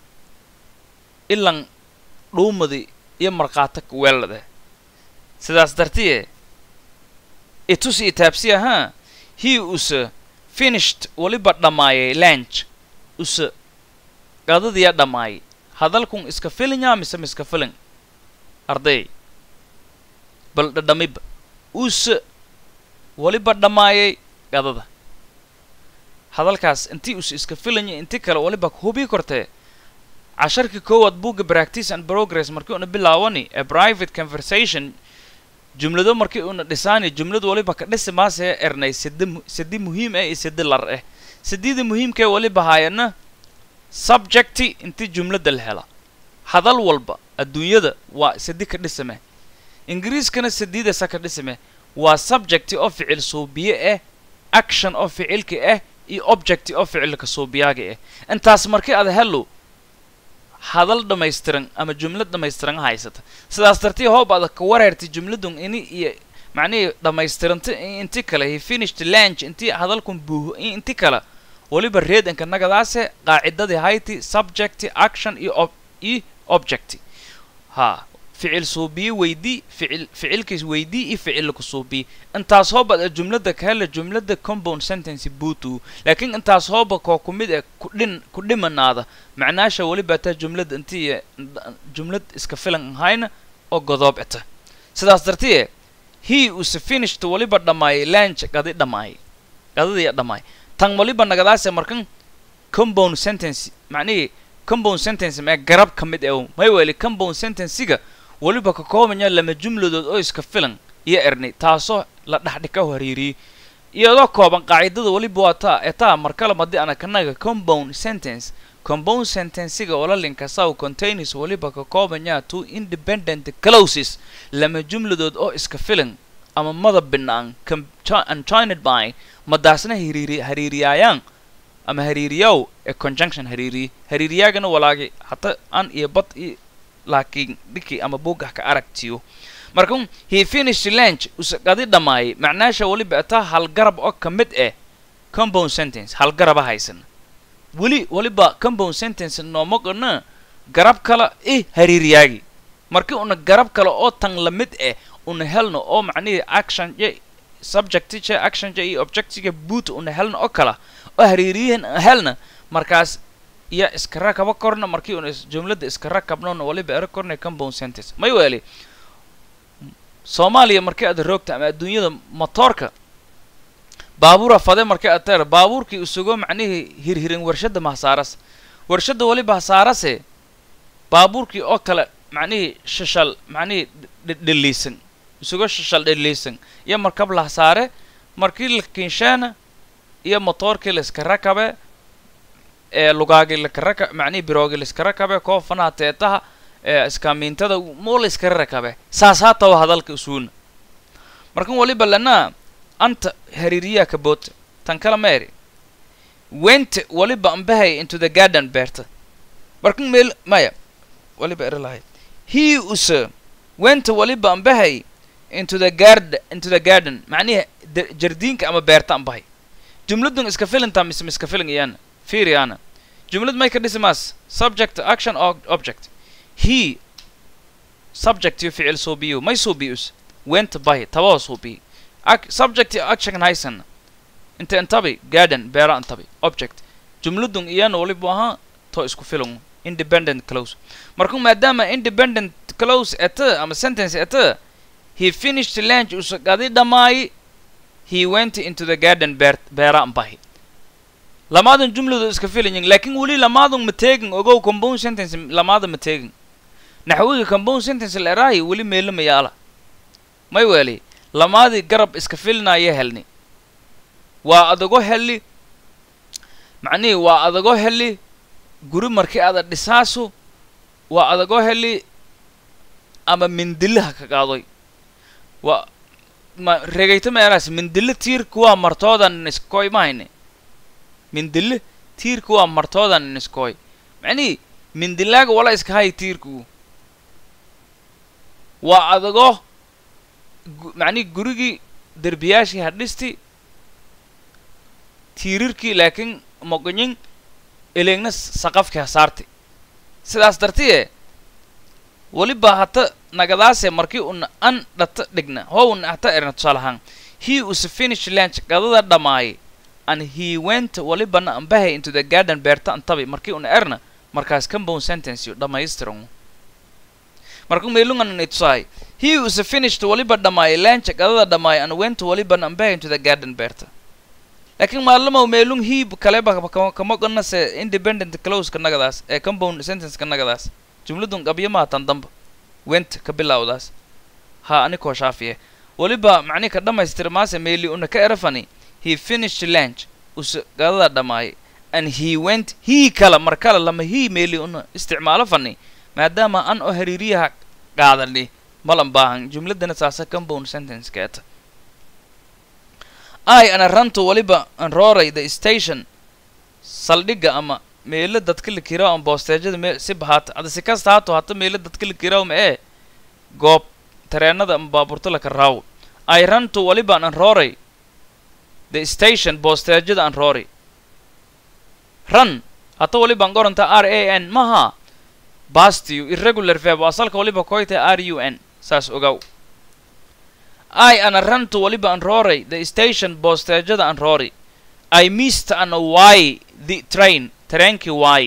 ilan dhuumadi iyo markhaata weelade sidaas dartiye itusi itaabsi ahaa he usa finished waliba dhammaayay lanch usa gadadiya dhammaayay hadalkun iska filinyaa mise miska filin arday bal dhadhamiba usa waliba dhammaayay gadada hadalkaas intii usa iska filanya inti kale waliba hubii kortee casharkii koowaad buugga practice and progress markii una bilaawani a private conversation jumlado markii una dhisaani jumladu waliba ka dhisi maasee ernay sidi sidi muhiim eh iyo sidi lar eh sidida muhiimkee waliba haayana subjecti intii jumlada la hela hadal walba adduunyada waa sidi ka dhisame ingiriiskana sididasa ka dhisame waa subjecti oo ficil suubiye ah action oo ficilka ah iyo objecti oo ficilka suubiyaaga ah intaas markii aad helo hadal dhammaystiran ama jumlad dhammaystiran haysata sidaas dartii hoob aad ka wareertay jumladun ini iyo macnihii dhammaystiranta inti kale he finished lanch intii hadalkun buuho inti kale waliba reedanka nagadaase qaacidadii hayti subjecti action iyo ob iyo objecti ha ficil suubiye weydii ficil ficilkiis weydii iyo ficilka suubiye intaas hooba ad jumlada ka hela jumlada compound sentence buutu laakiin intaas hooba koo ku mid eh kudhin ku dhimanaada macnaasha weliba taa jumlada intii jumlad iska filan ahayna oo godoob eta sidaas dartiye he use finished waliba dhammaayay lanch gadi dhammaayay gadadii dhammaay tan waliba nagadaase markan compound sentence macnihii compound sentence mee garab ka mid ew may weli compound sentencesiga weliba ka koobanya lama jumladood oo iska filan iyo erni taasoo la dhexdhika hariiriyey iyadoo kooban qaacidada weliba waa taa etaa markale madi ana kanaga compound sentence compound sentencesiga oo la linkasaw containers weliba ka koobanya two independent clauses lama jumladood oo iska filan ama madab binaan unjoined by madaasna hariiri hariiriyaayaan ama hariiriyaw ee conjunction hariiriye hariiriyaagana walaagi hata an iyo bad iyo laakiin dhiki ama buugah ka aragtiyo marka he finished lunch usaqadi dhammaayay macnaasha weliba ataa halgarab oo ka mid ah compound sentence halgaraba haysan weli weliba compound sentence nooma qana garab kale i hariiriyaagi markii una garab kale oo tan la mid ah una helno oo macnihii action je subjectije actionje iyo objectiga boot una helno oo kala oo hariiriyahan helna markaas iyo iska rakaba korna markii una jumladda iska rakabnona waliba ero korna compound sentence may weeli soomaaliya markii aad roogta ama adduunyada motoorka baabuura fade markii aad teer baabuurkii isugo macnihii hirhirin warshadda mahasaaras warshadda waliba hasaarase baabuurkii oo kale macnihii shashal macnihii dheliisan isugo shashal dheliisan iyo markab la hasaare markii la kinshaana iyo motoorkii la iska rakabe ee lugaagii laka raka macnihii biroogii la iska rakabe koofanaha teetaha ee iskaamiintada moo la iskara rakabe saas haatawa hadalka isuuna markan waliba lana anta hariiriyaa ka boota tan kala meeri went waliba ambahay into the garden beerta markan meel maya waliba eri lahayd he use went waliba ambahay into the gard into the garden macnihi jardiinka ama beerta ambahay jumladun iska filinta mise miska filin iyana fiiri ana jumlad may ka dhisimaas subject action or object he subject iyo ficil suubiyo may suubiyus went bahi tabao suubiy subject iyo action haysan inta intabi garden beera intabi object jumladun iyana waliba ahaa to isku filan independent close marka maadaama independent close eta ama sentence eta he finished lunch usagadi dhammaay he went into the garden beer beera bahi lamaadan jumladu iska filayin laakiin weli lamaadan ma teegin ogow compound sentence lamaada ma teegin naxwiga compound sentence la eraahi weli meelo mayaala may weeli lamaadii garab iska filinaya helni waa adago heli macnihii waa adago heli guri markii ada dhisaasu waa adago heli ama mindilaha ka qaadoy waa ma regayta meeraas mindile tiirka waa martoodan niskoy mahayne mindile tiirka waa martoodan niskoy macnihii mindilaaga wala iska hay tiirku waa adago macnihi gurigii derbiyaashii hadhisti tiirirkii laakiin moqonyin eleegna saqafkii hasaarti sidaas dartiye weliba hata nagadaase markii una an dhata dhigna howna hata erna tusaalahaan he use finish lunch qadada dhammaayay and he went walibana ambahay into the garden beerta antabi markii una erna markaas compound sentence yo dhammaystiran marka meelunganani tusahay he use finished waliba dhammaayay lunch qadada dhammaayay and went walibana ambahay into the garden beerta laakiin maalamaw meelung he kaleba kama qanase independent closeka nagadaas ee compound sentenceka nagadaas jumladun qabyo maha tan damba went ka bilawdaas ha anikoo shaafiye weliba macni ka dhammaystirmaase meeli una ka erafani he finished lunch use qadada dhammaayay and he went he kala mar kale lama he meeli una isticmaalo fani maadaama an oo hariiriyaha qaadani malan baahan jumladana saasa compound sentence keeta i ana rantu waliba an rooray the station saldhigga ama meelo dadka la kiraaw ama boosteejada mee si bahaata ada si kasta haato hata meelo dadka la kiraaw ma ee goob tareenada ama baabuurta laka raawo i rantu waliba an rooray the station boosteejada an rooray run hata waliba an qoranta r a n maha bastiyu irregular verb asalka waliba koyta r u n saas ogaw i ana rantu waliba an rooray the station boosteejada an rooray i missed an why the train tareenkii waay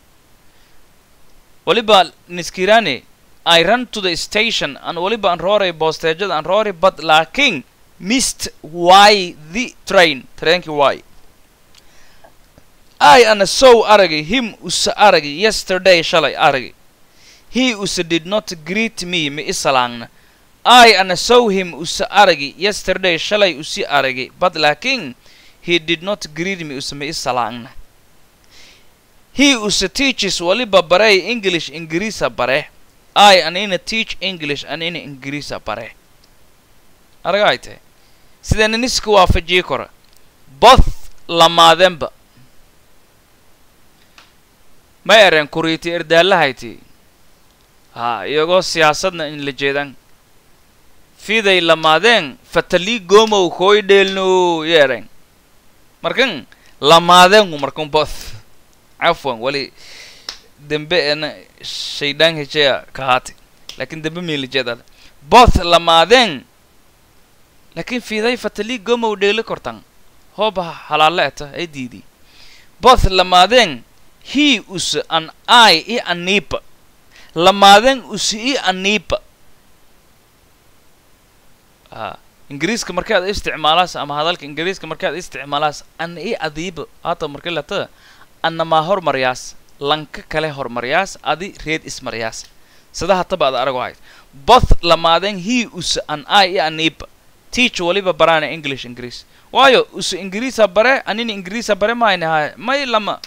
waliba niskirane i run to the station an waliba an rooray boosteejada an rooray but laakiin missed why the train tareenkii waay i ana sow aragay him usa aragay yesterday shalay aragay he usa did not greet me ma isalaangna i ana sow him usa aragay yesterday shalay usi aragay but laakiin he did not greet me usa ma isalaangna he usa teaches waliba barey english ingiriisa bare i anina teach english anina ingiriisa bare aragay tahay sidana niska waafajii kora both lamaadenba ma eren kuriiti erdaalahayti ha iyagoo siyaasadna in la jeedan fiday lamaadeen fatalii gomow kooy dheelno yeeren markan lamaadeengu markan both cafwan wali dembe ena shaydaan hejeya kahaati lakin dembe miilijeedada both lamaadeen lakin fiday fatalii gomow dheeli kortan hooba halaale eta ay diidi both lamaadeen he us an i i anipa lamaadeen us i anipa a ingiriiska markaad isticmaalaas ama hadalka ingiriiska markaad isticmaalaas an i adiiba hata marka lata annamaa hormaryaas lanka kale hormaryaas adi reed ismaryaas sida hataba ad arago hayd both lamaadeen he us an i i anipa teach waliba baraana english ingiriis waayo us ingiriisa bare anina ingiriisa bare maayna haya may lama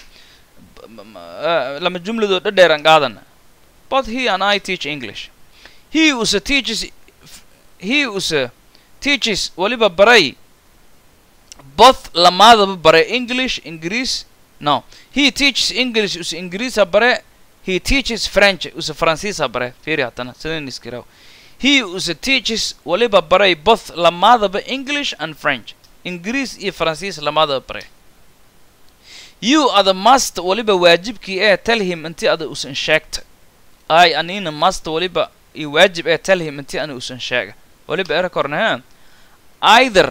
lama jumladoo dhadheeran qaadana but he and i teach english he usa teaches he usa teaches waliba baray both lamaadaba bare english ingiriis no he teaches english usa ingiriisa bare he teaches french usa faransiisa bare fiiri hatana sidan iskiraw he usa teaches waliba baray both lamaadaba english and french ingiriis iyo faransiis lamaadaba bare you ada master waliba waajibkii ee tell him intii ada usan sheegta ay anina master waliba iyo waajib ee tell him intii ana usan sheega waliba era kornaha either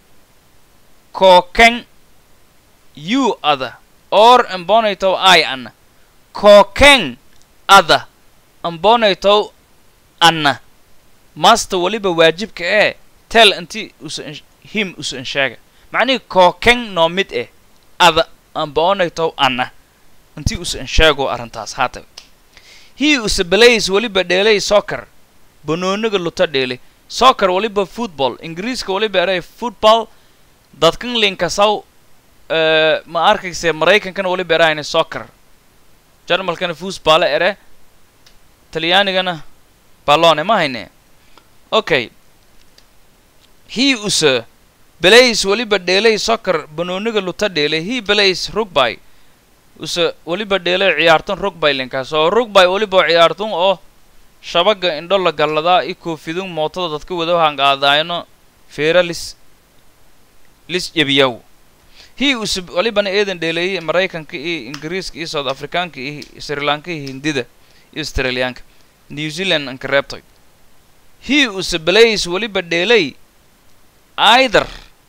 kooken you ada or ambonaytow i ana kooken ada ambonaytow anna master waliba waajibka ee tell intii usan him usan sheega macnihii kooken noo mid eh ada ambaonaytow anna intii usan sheego arrintaas haata he usa belays waliba dheelay soccer banooniga luta dheelay soccer waliba football ingiriiska waliba eray football dadkan linkasaw ma arkayse maraykankana waliba erayna soccer jarmalkana foosbaale ere talyaanigana ballone ma hayne okay he usa belays waliba dheelay soccer banooniga luta dheelay he belays rugby usa waliba dheelay ciyaartan rugby linkaas oo rugby waliba ciyaartun oo shabaga indho la galladaa i koofidun mootada dadka wada hangaadaayno feera lis lis jebiyaw he usa walibana eedan dheeleeyay maraykanka iyo ingiriiska iyo south africaanka iyo sri lanka iyo hindida iyo australiyaanka new zealand anka reebtay he usa belays waliba dheelay either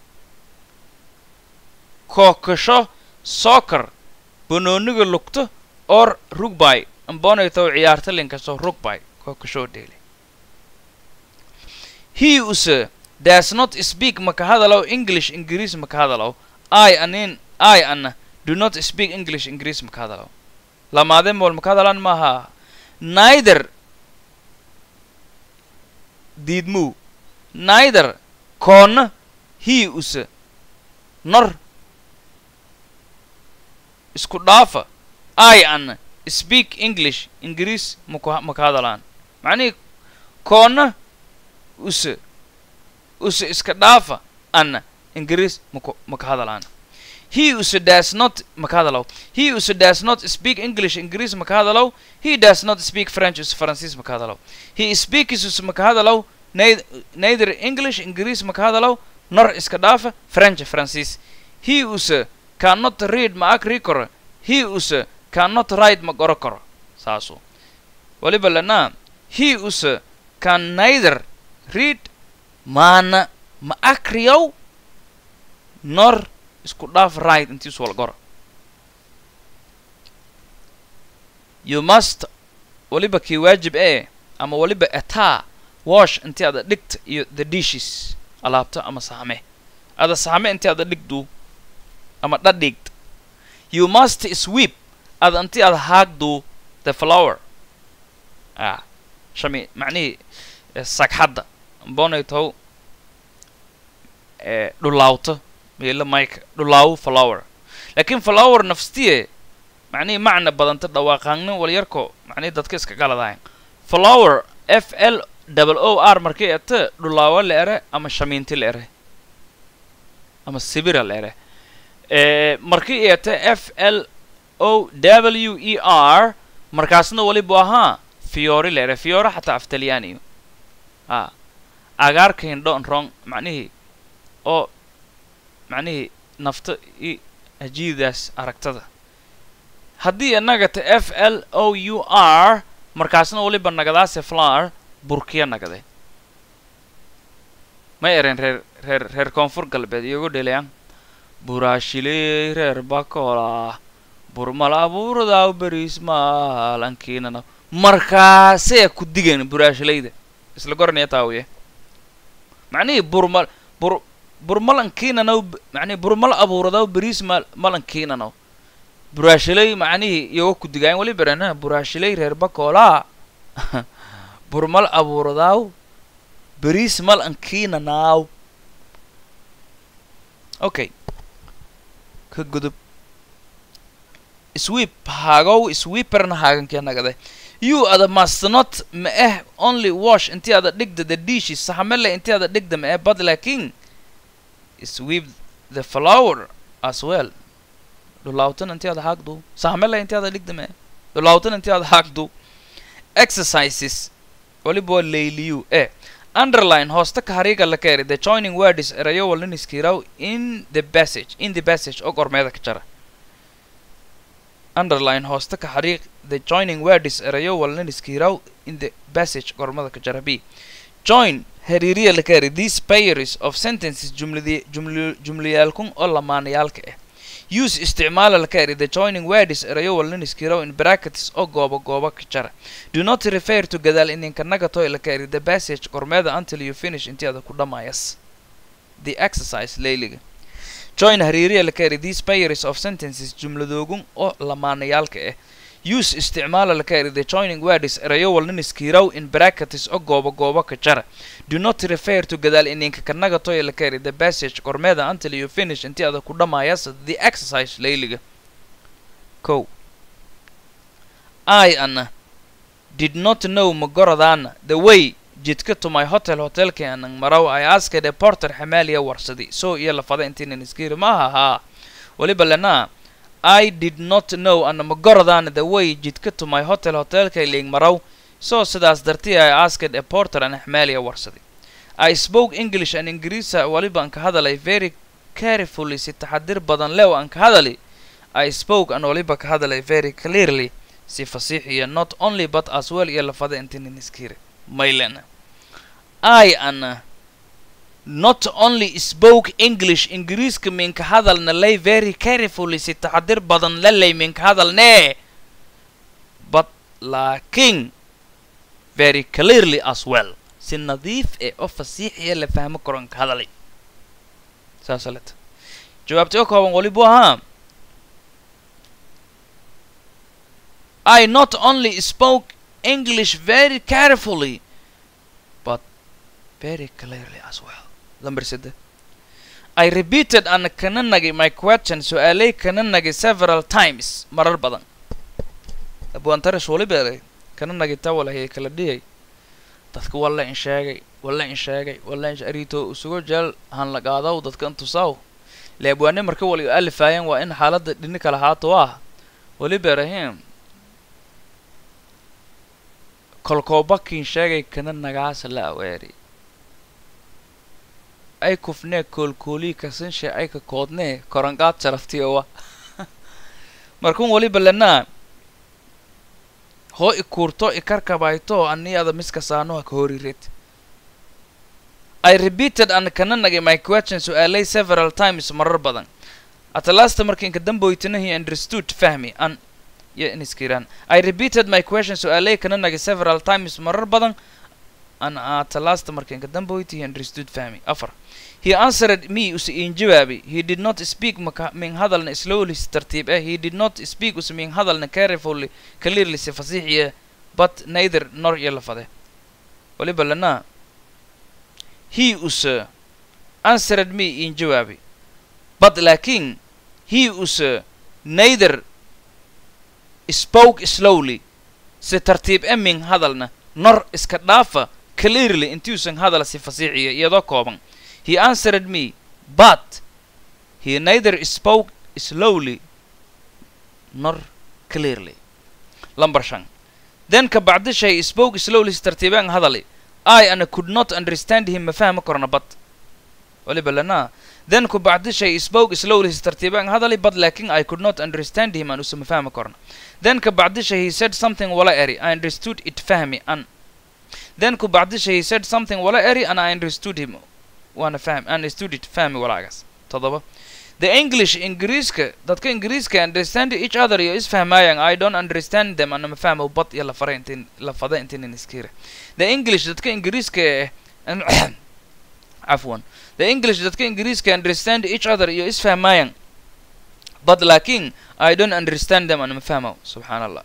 kookasho soccer banooniga lugto or rugby ambonaytow ciyaarta linkastoo rugby kookashoo dheelay he usa does not speak maka hadalow english ingiriis maka hadalow i anin i ana do not speak english ingiriis maka hadalow lamaadeen mool maka hadalaan maaha neither diidmuu neither koonna he usa nor isku dhaafa i ana speak english ingiriis maku maka hadalaan macnihii koonna use use iska dhaafa ana ingiriis maku maka hadalaan he use does not maka hadalow he use does not speak english ingiriis maka hadalow he does not speak french use faransiis maka hadalow he speaks use maka hadalow neither english ingiriis maka hadalow nor iska dhaafa french faransiis he use cannot read ma akri karo he use cannot write ma qoro karo saasu waliba lanaa he use can neither read maana ma akriyow nor isku dhaaf right intiisu wal qoro you must waliba kii waajib ee ama waliba etaa wash intii ada dhigta iyo the dishes alaabta ama saame ada saame intii ada dhigdu ama dhadhigta you must sweep ad anti ad haagdu the flower ah shami macnihii sagxadda bonay tow dhulaawto meelo mike dhulaawo flower laakiin flower nafstiye macnihii macna badanta dhawaaqaangnin walyarko macnihii dadka iska galadahayn flower f l double o r markii ete dhulaawo la ere ama shamiinti la ere ama sibira la ere markii ete f l o w e r markaasna walibu ahaa fiori la ere fiora xataa af talyaaniyo a agaarka hindho nrong macnihii oo macnihii nafta i hajiidaas aragtada haddii inaga ta f l o u r markaasna waliba nagadaase flower burkiya nagade ma ereen reer reer reer koonfur galbeed iyogu dhelayan buraashiley reer bakola burmal abuuradaw beriis maalankiinana markaasee ku digayn buraashilayda isla goranaya taawiye macnihii burmal bur burmalankiinanaw macnihi burmal abuuradaw beriis ma malankiinanaw buraashilay macnihii iyoga ku digaayan wali berena buraashilay reer bakola burmal abuuradaw beriis malankiinanaaw okay ka gudub sweep haagow sweeperna haagankia nagade you ada must not ma eh only wash intii ada dhigda the dishes saxamele intii ada dhigda ma eh but laakin sweep the flower as well dhulaawtan intii ada haagdu saxamele intii ada dhigda ma eh dhulaawtan intii ada haagdu exercises waliba waa layliyu eh underline hoosta ka hariiga la keeri the joining words erayo waliniskiraw in the passage in the passage oo gormeeda ka jara underline hoosta ka xariiq the joining words erayo waliniskiraw in the passage gormada ka jara b join hariiriya la keeri these pairs of sentences jumladi juml jumlayaalkun oo lamaanayaalka ah use isticmaala la keeri the joining words erayo waliniskiraw in brackets oo gooba gooba ka jara do not refer to gadaal ininka nagatoy la keeri the passage gormeeda until you finish intii ada ku dhammayas the exercise layliga join hariiriya la keeri these pairs of sentences jumladoogun oo lamaanayaalka ah use isticmaala la keeri the joining words erayo waliniskiraw in brackets oo gooba gooba ka jara do not refer to gadaal ininka ka nagatoy la keeri the passage gormeeda until you finish intii ada ku dhammayas the exercise layliga ko i ana did not know magoradana the way jidka to my hotel hotelka anan maraw i asked a porter xamaaliya warsadi so iyo lafada intiinan iskiri maaha haa waliba lena i did not know ana magoradana the way jidka to my hotel hotelka iling maraw so sidaas dartii i asked a porter an xamaaliya warsadi i spoke english an ingiriisa waliba an ka hadalay very carefully si taxadir badan lew an ka hadali i spoke an waliba ka hadalay very clearly si fasiix iyo not only but as well iyo lafada intiinan iskiri maylena i ana not only spoke english ingiriiska minka hadalna lay very carefully si taxadir badan lalay minka hadalnee but laakiin very clearly as well si nadiif ee oo fasiixiya la fahmo karon ka hadalay saasa leta jawaabtay oo kooban walibu ahaa I not only spoke English very carefully, but very clearly as well. Number side. I repeated and kananagi my question su'aalay kananagi several times marar badan. Abuantarash wali beeray kananagi tawalahay kala dhiyay. Dadka walla in sheegay, walla in sheegay, walla in arito usugo jeel han la qaadaw dadka intusaw. Leebwaane marka wali alifayaan waa in xaaladda dhini kala haato ah. Wali beerahim kolkoobakiin sheegay kana nagaasa la aweeri ay kufnee koolkoolii kasanshe ay ka koodnee koranqaad jaraftiyowa markun waliba lenaa hoo i kuurto i karkabayto ani ada miska saanoha ka horired I repeated an kana nagay my question su'aalay several times marar badan at last markii inka damboytana he understood fahmi an iyo in iskiraan I repeated my question su'aalay kana nagay several times marar badan an at last markii inka damboyti he understood fahmi afar he answered me us in jawaabi he did not speak maka min hadalna slowly si tartiib eh he did not speak us min hadalna carefully clearly si fasiixiya but neither nor iyo lafade waliba lana he us answered me in jawaabi but laakin he us neither spoke slowly si tartiib e min hadalna nor iska dhaafa clearly intuusan hadal si fasiixiya iyadoo kooban he answered me but he neither spoke slowly nor clearly lamber shan then ka bacdi shay spoke slowly si tartiibaan hadali i ana could not understand him ma fahmi korna but waliba lana then ku bacdi shay spoke slowly si tartiibaan hadali but laakin i could not understand him an usama fahmi korna then ka bacdi shay he said something wala eri i understood it fahmi an then ku bacdi shay he said something wala eri and i understood him waana fahm understood it fahmi walaagaas todoba the english ingiriiska dadka ingiriiska understand each other iyo isfahmaayaan i don't understand them ana ma fahmo bad iyo lafare intin lafada intinin iskira the english dadka ingiriiska eh cafwan the english dadka ingiriiska understand each other iyo isfahmaayaan but laakin i don't understand them ana ma fahmo subxaan allah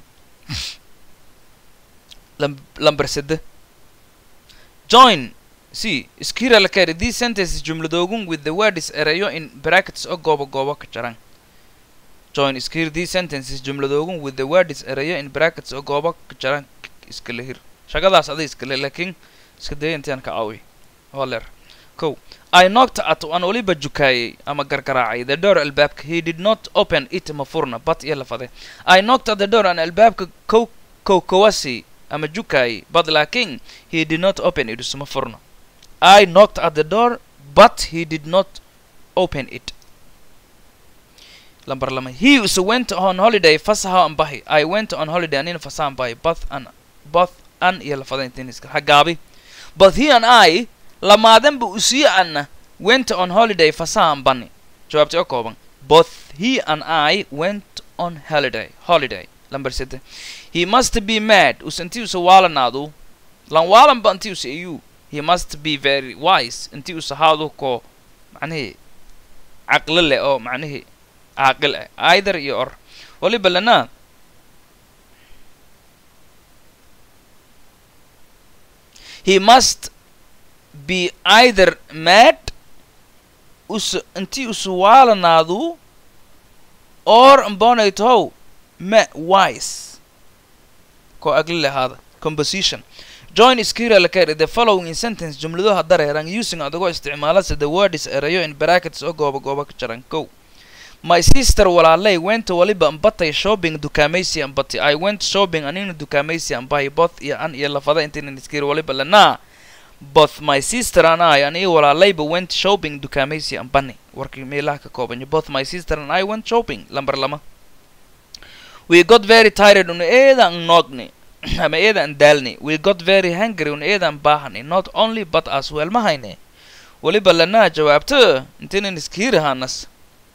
lamber sede join c skira la kari these sentences jumladoogun with the words erayo in brackets oo goobo goobo ka jaran join skir these sentences jumladoogun with the words erayo in brackets oo goobo ka jaran iskala hir shaqadaas aday iskale laakiin iska daya intaan ka caawiy holeer kow i knocked at aan waliba jukaayay ama gargaraacay the door albaabka he did not open it ma furna bat iyo lafade i knocked at the door aan albaabka kow kow kowasi ama jukaayay but laakiin he did not open it isma furna I knocked at the door, but he did not open it. Lambar lama. He also went on holiday fasaha an bahi. I went on holiday anina fasaha an bahi. Both an both an iyo lafada intiniska. Hagaabi. But he and I lamaadan bu usiya anna went on holiday fasaha an bani. Jawaabti oo kooban. Both he and I went on holiday. Holiday. Lambar sede. He must be mad. Usanti usa waalanaadu. Lan waalan ba anti usa iyu. he must be very wise intii us ahaado ko macnihii caqli leh oo macnihii caaqil ah either iyo or waliba lana he must be either mad us intii usu waalanaadu or mbonaytow ma wise ko aqli leh ahaada composition join skira la kari the following sentence jumladuha dareeran using adigoo isticmaalasa the words erayo in brackets oo gooba gooba ka jaran kow my sister walaalay went waliba ambatay shopping dukaamaysi ambati i went shopping anina dukaamaysi ambahay both iyo an iyo lafada intinan iskiri waliba lanaa both my sister and I and walaalayba went shopping dukaamaysi ambani warkii meelaha ka koobanya both my sister and I went shopping lambar lama we got very tired una eedan noogni ama eedan daalni we got very hungry un eedan baahani not only but as well ma hayne weliba lanaa jawaabto intaynan iskiirahanas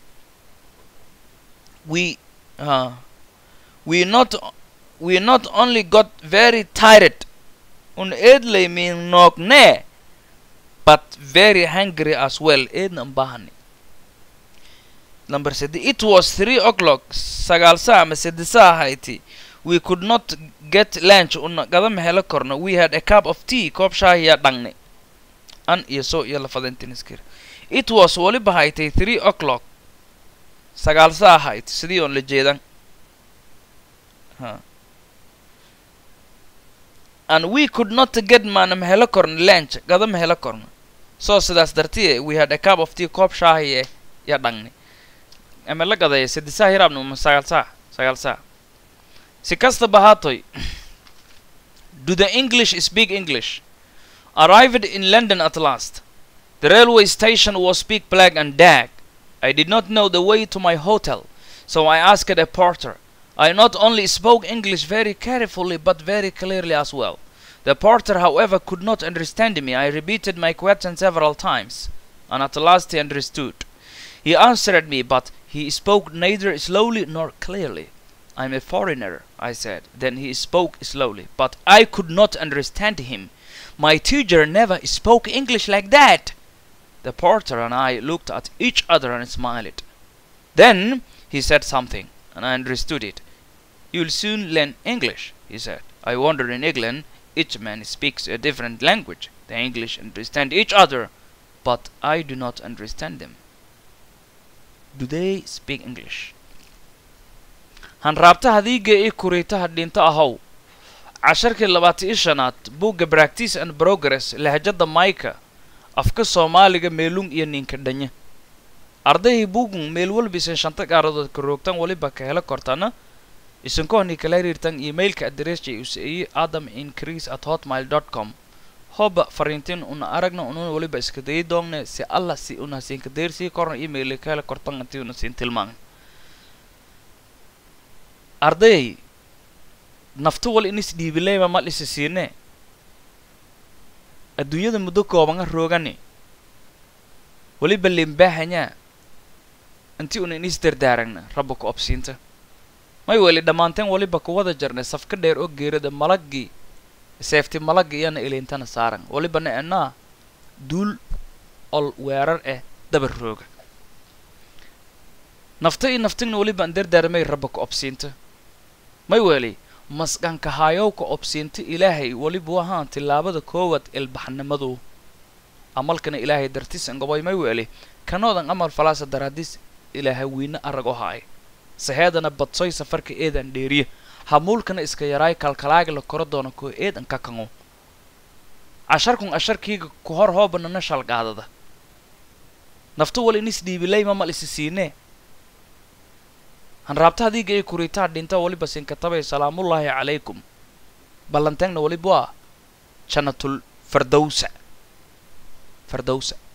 we uh, we not we not only got very tired un eedlay min noogne but very hungry as well eednan baahani number sedi it was three o'clock sagaal saa ama sedi saa ahayti we could not get lunch una gadama helo korno we had a cup of tea koob shaahiya dhangne an iyo so iyo lafadentiniskir it was waliba haytay three o'clock sagaal saa ahayd sidii oon la jeedan and we could not get maanama helo korno lunch gadama helo korno so sidaas dartiye we had a cup of tea koob shaahiye ya dhangne ama la gadaya sedi saa hiraabna uma sagaal saa sagaal saa si kastaba haatoy do the english speak english arrived in london at last the railway station was big black and dark i did not know the way to my hotel so i asked a porter i not only spoke english very carefully but very clearly as well the porter however could not understand me i repeated my question several times and at last he understood he answered me but he spoke neither slowly nor clearly I'm a foreigner, I said. Then he spoke slowly, but I could not understand him. My teacher never spoke English like that. The porter and I looked at each other and smiled. Then he said something, and I understood it. You'll soon learn English, he said. I wonder in England, each man speaks a different language. The English understand each other, but I do not understand them. Do they speak English? hanraabtaha hadiiga ii kuriitaha dhinto ahow casharkii labaatan iyo shanaad buugga practice and progress lahjada mayka afka soomaaliga meelung iyo ninka dhanya ardayhay buugun meel walbisan shanta gaaradood ka roogtan waliba ka helo kortana isinkohni kala xiriirtan emailka adressja useeye adam increase at hotmail dot com hoba fariintin una aragna ununa waliba iska dayi doongne si alla si una siinka deersii korna email ka hela kortan intii una siin tilmaan ardayay naftu wal inis dhiibileyma ma dhisi siine adduunyada muddo koobanga roogani weliba limbaahanyaa intii una inis dardaaragna rabba ku obsiinta may weli dhammaanteen weliba kuwada jarnay safka dheer oo geerada malaggii seefti malagga iyana ilintana saaran weliba na enaa duul ol weerar eh dabar rooga nafta iyo naftigna weliba an dardaarmay rabba ku obsiinta may weli masqanka haayowka obsiinta ilaahay weliba wahaan tillaabada koowaad ilbaxnimadu amalkana ilaahay dartis angobay may weli kanoodan amal falaasa daraadis ilaahay wiina arag o haay saheedana badsoy safarka eedan dheeriya hamuulkana iska yaraay kalkalaaga la koro doona koo eedan ka kango casharkun asharkiiga ku hor hoobanana shalgaadada naftu wal inis dhiibilayma mal isi siinee hanraabta hadiiga ay kuriitaa dhinta waliba sinkatabay salaamullaahi calaykum ballanteegna waliba waa jannatul fardowsa fardowsa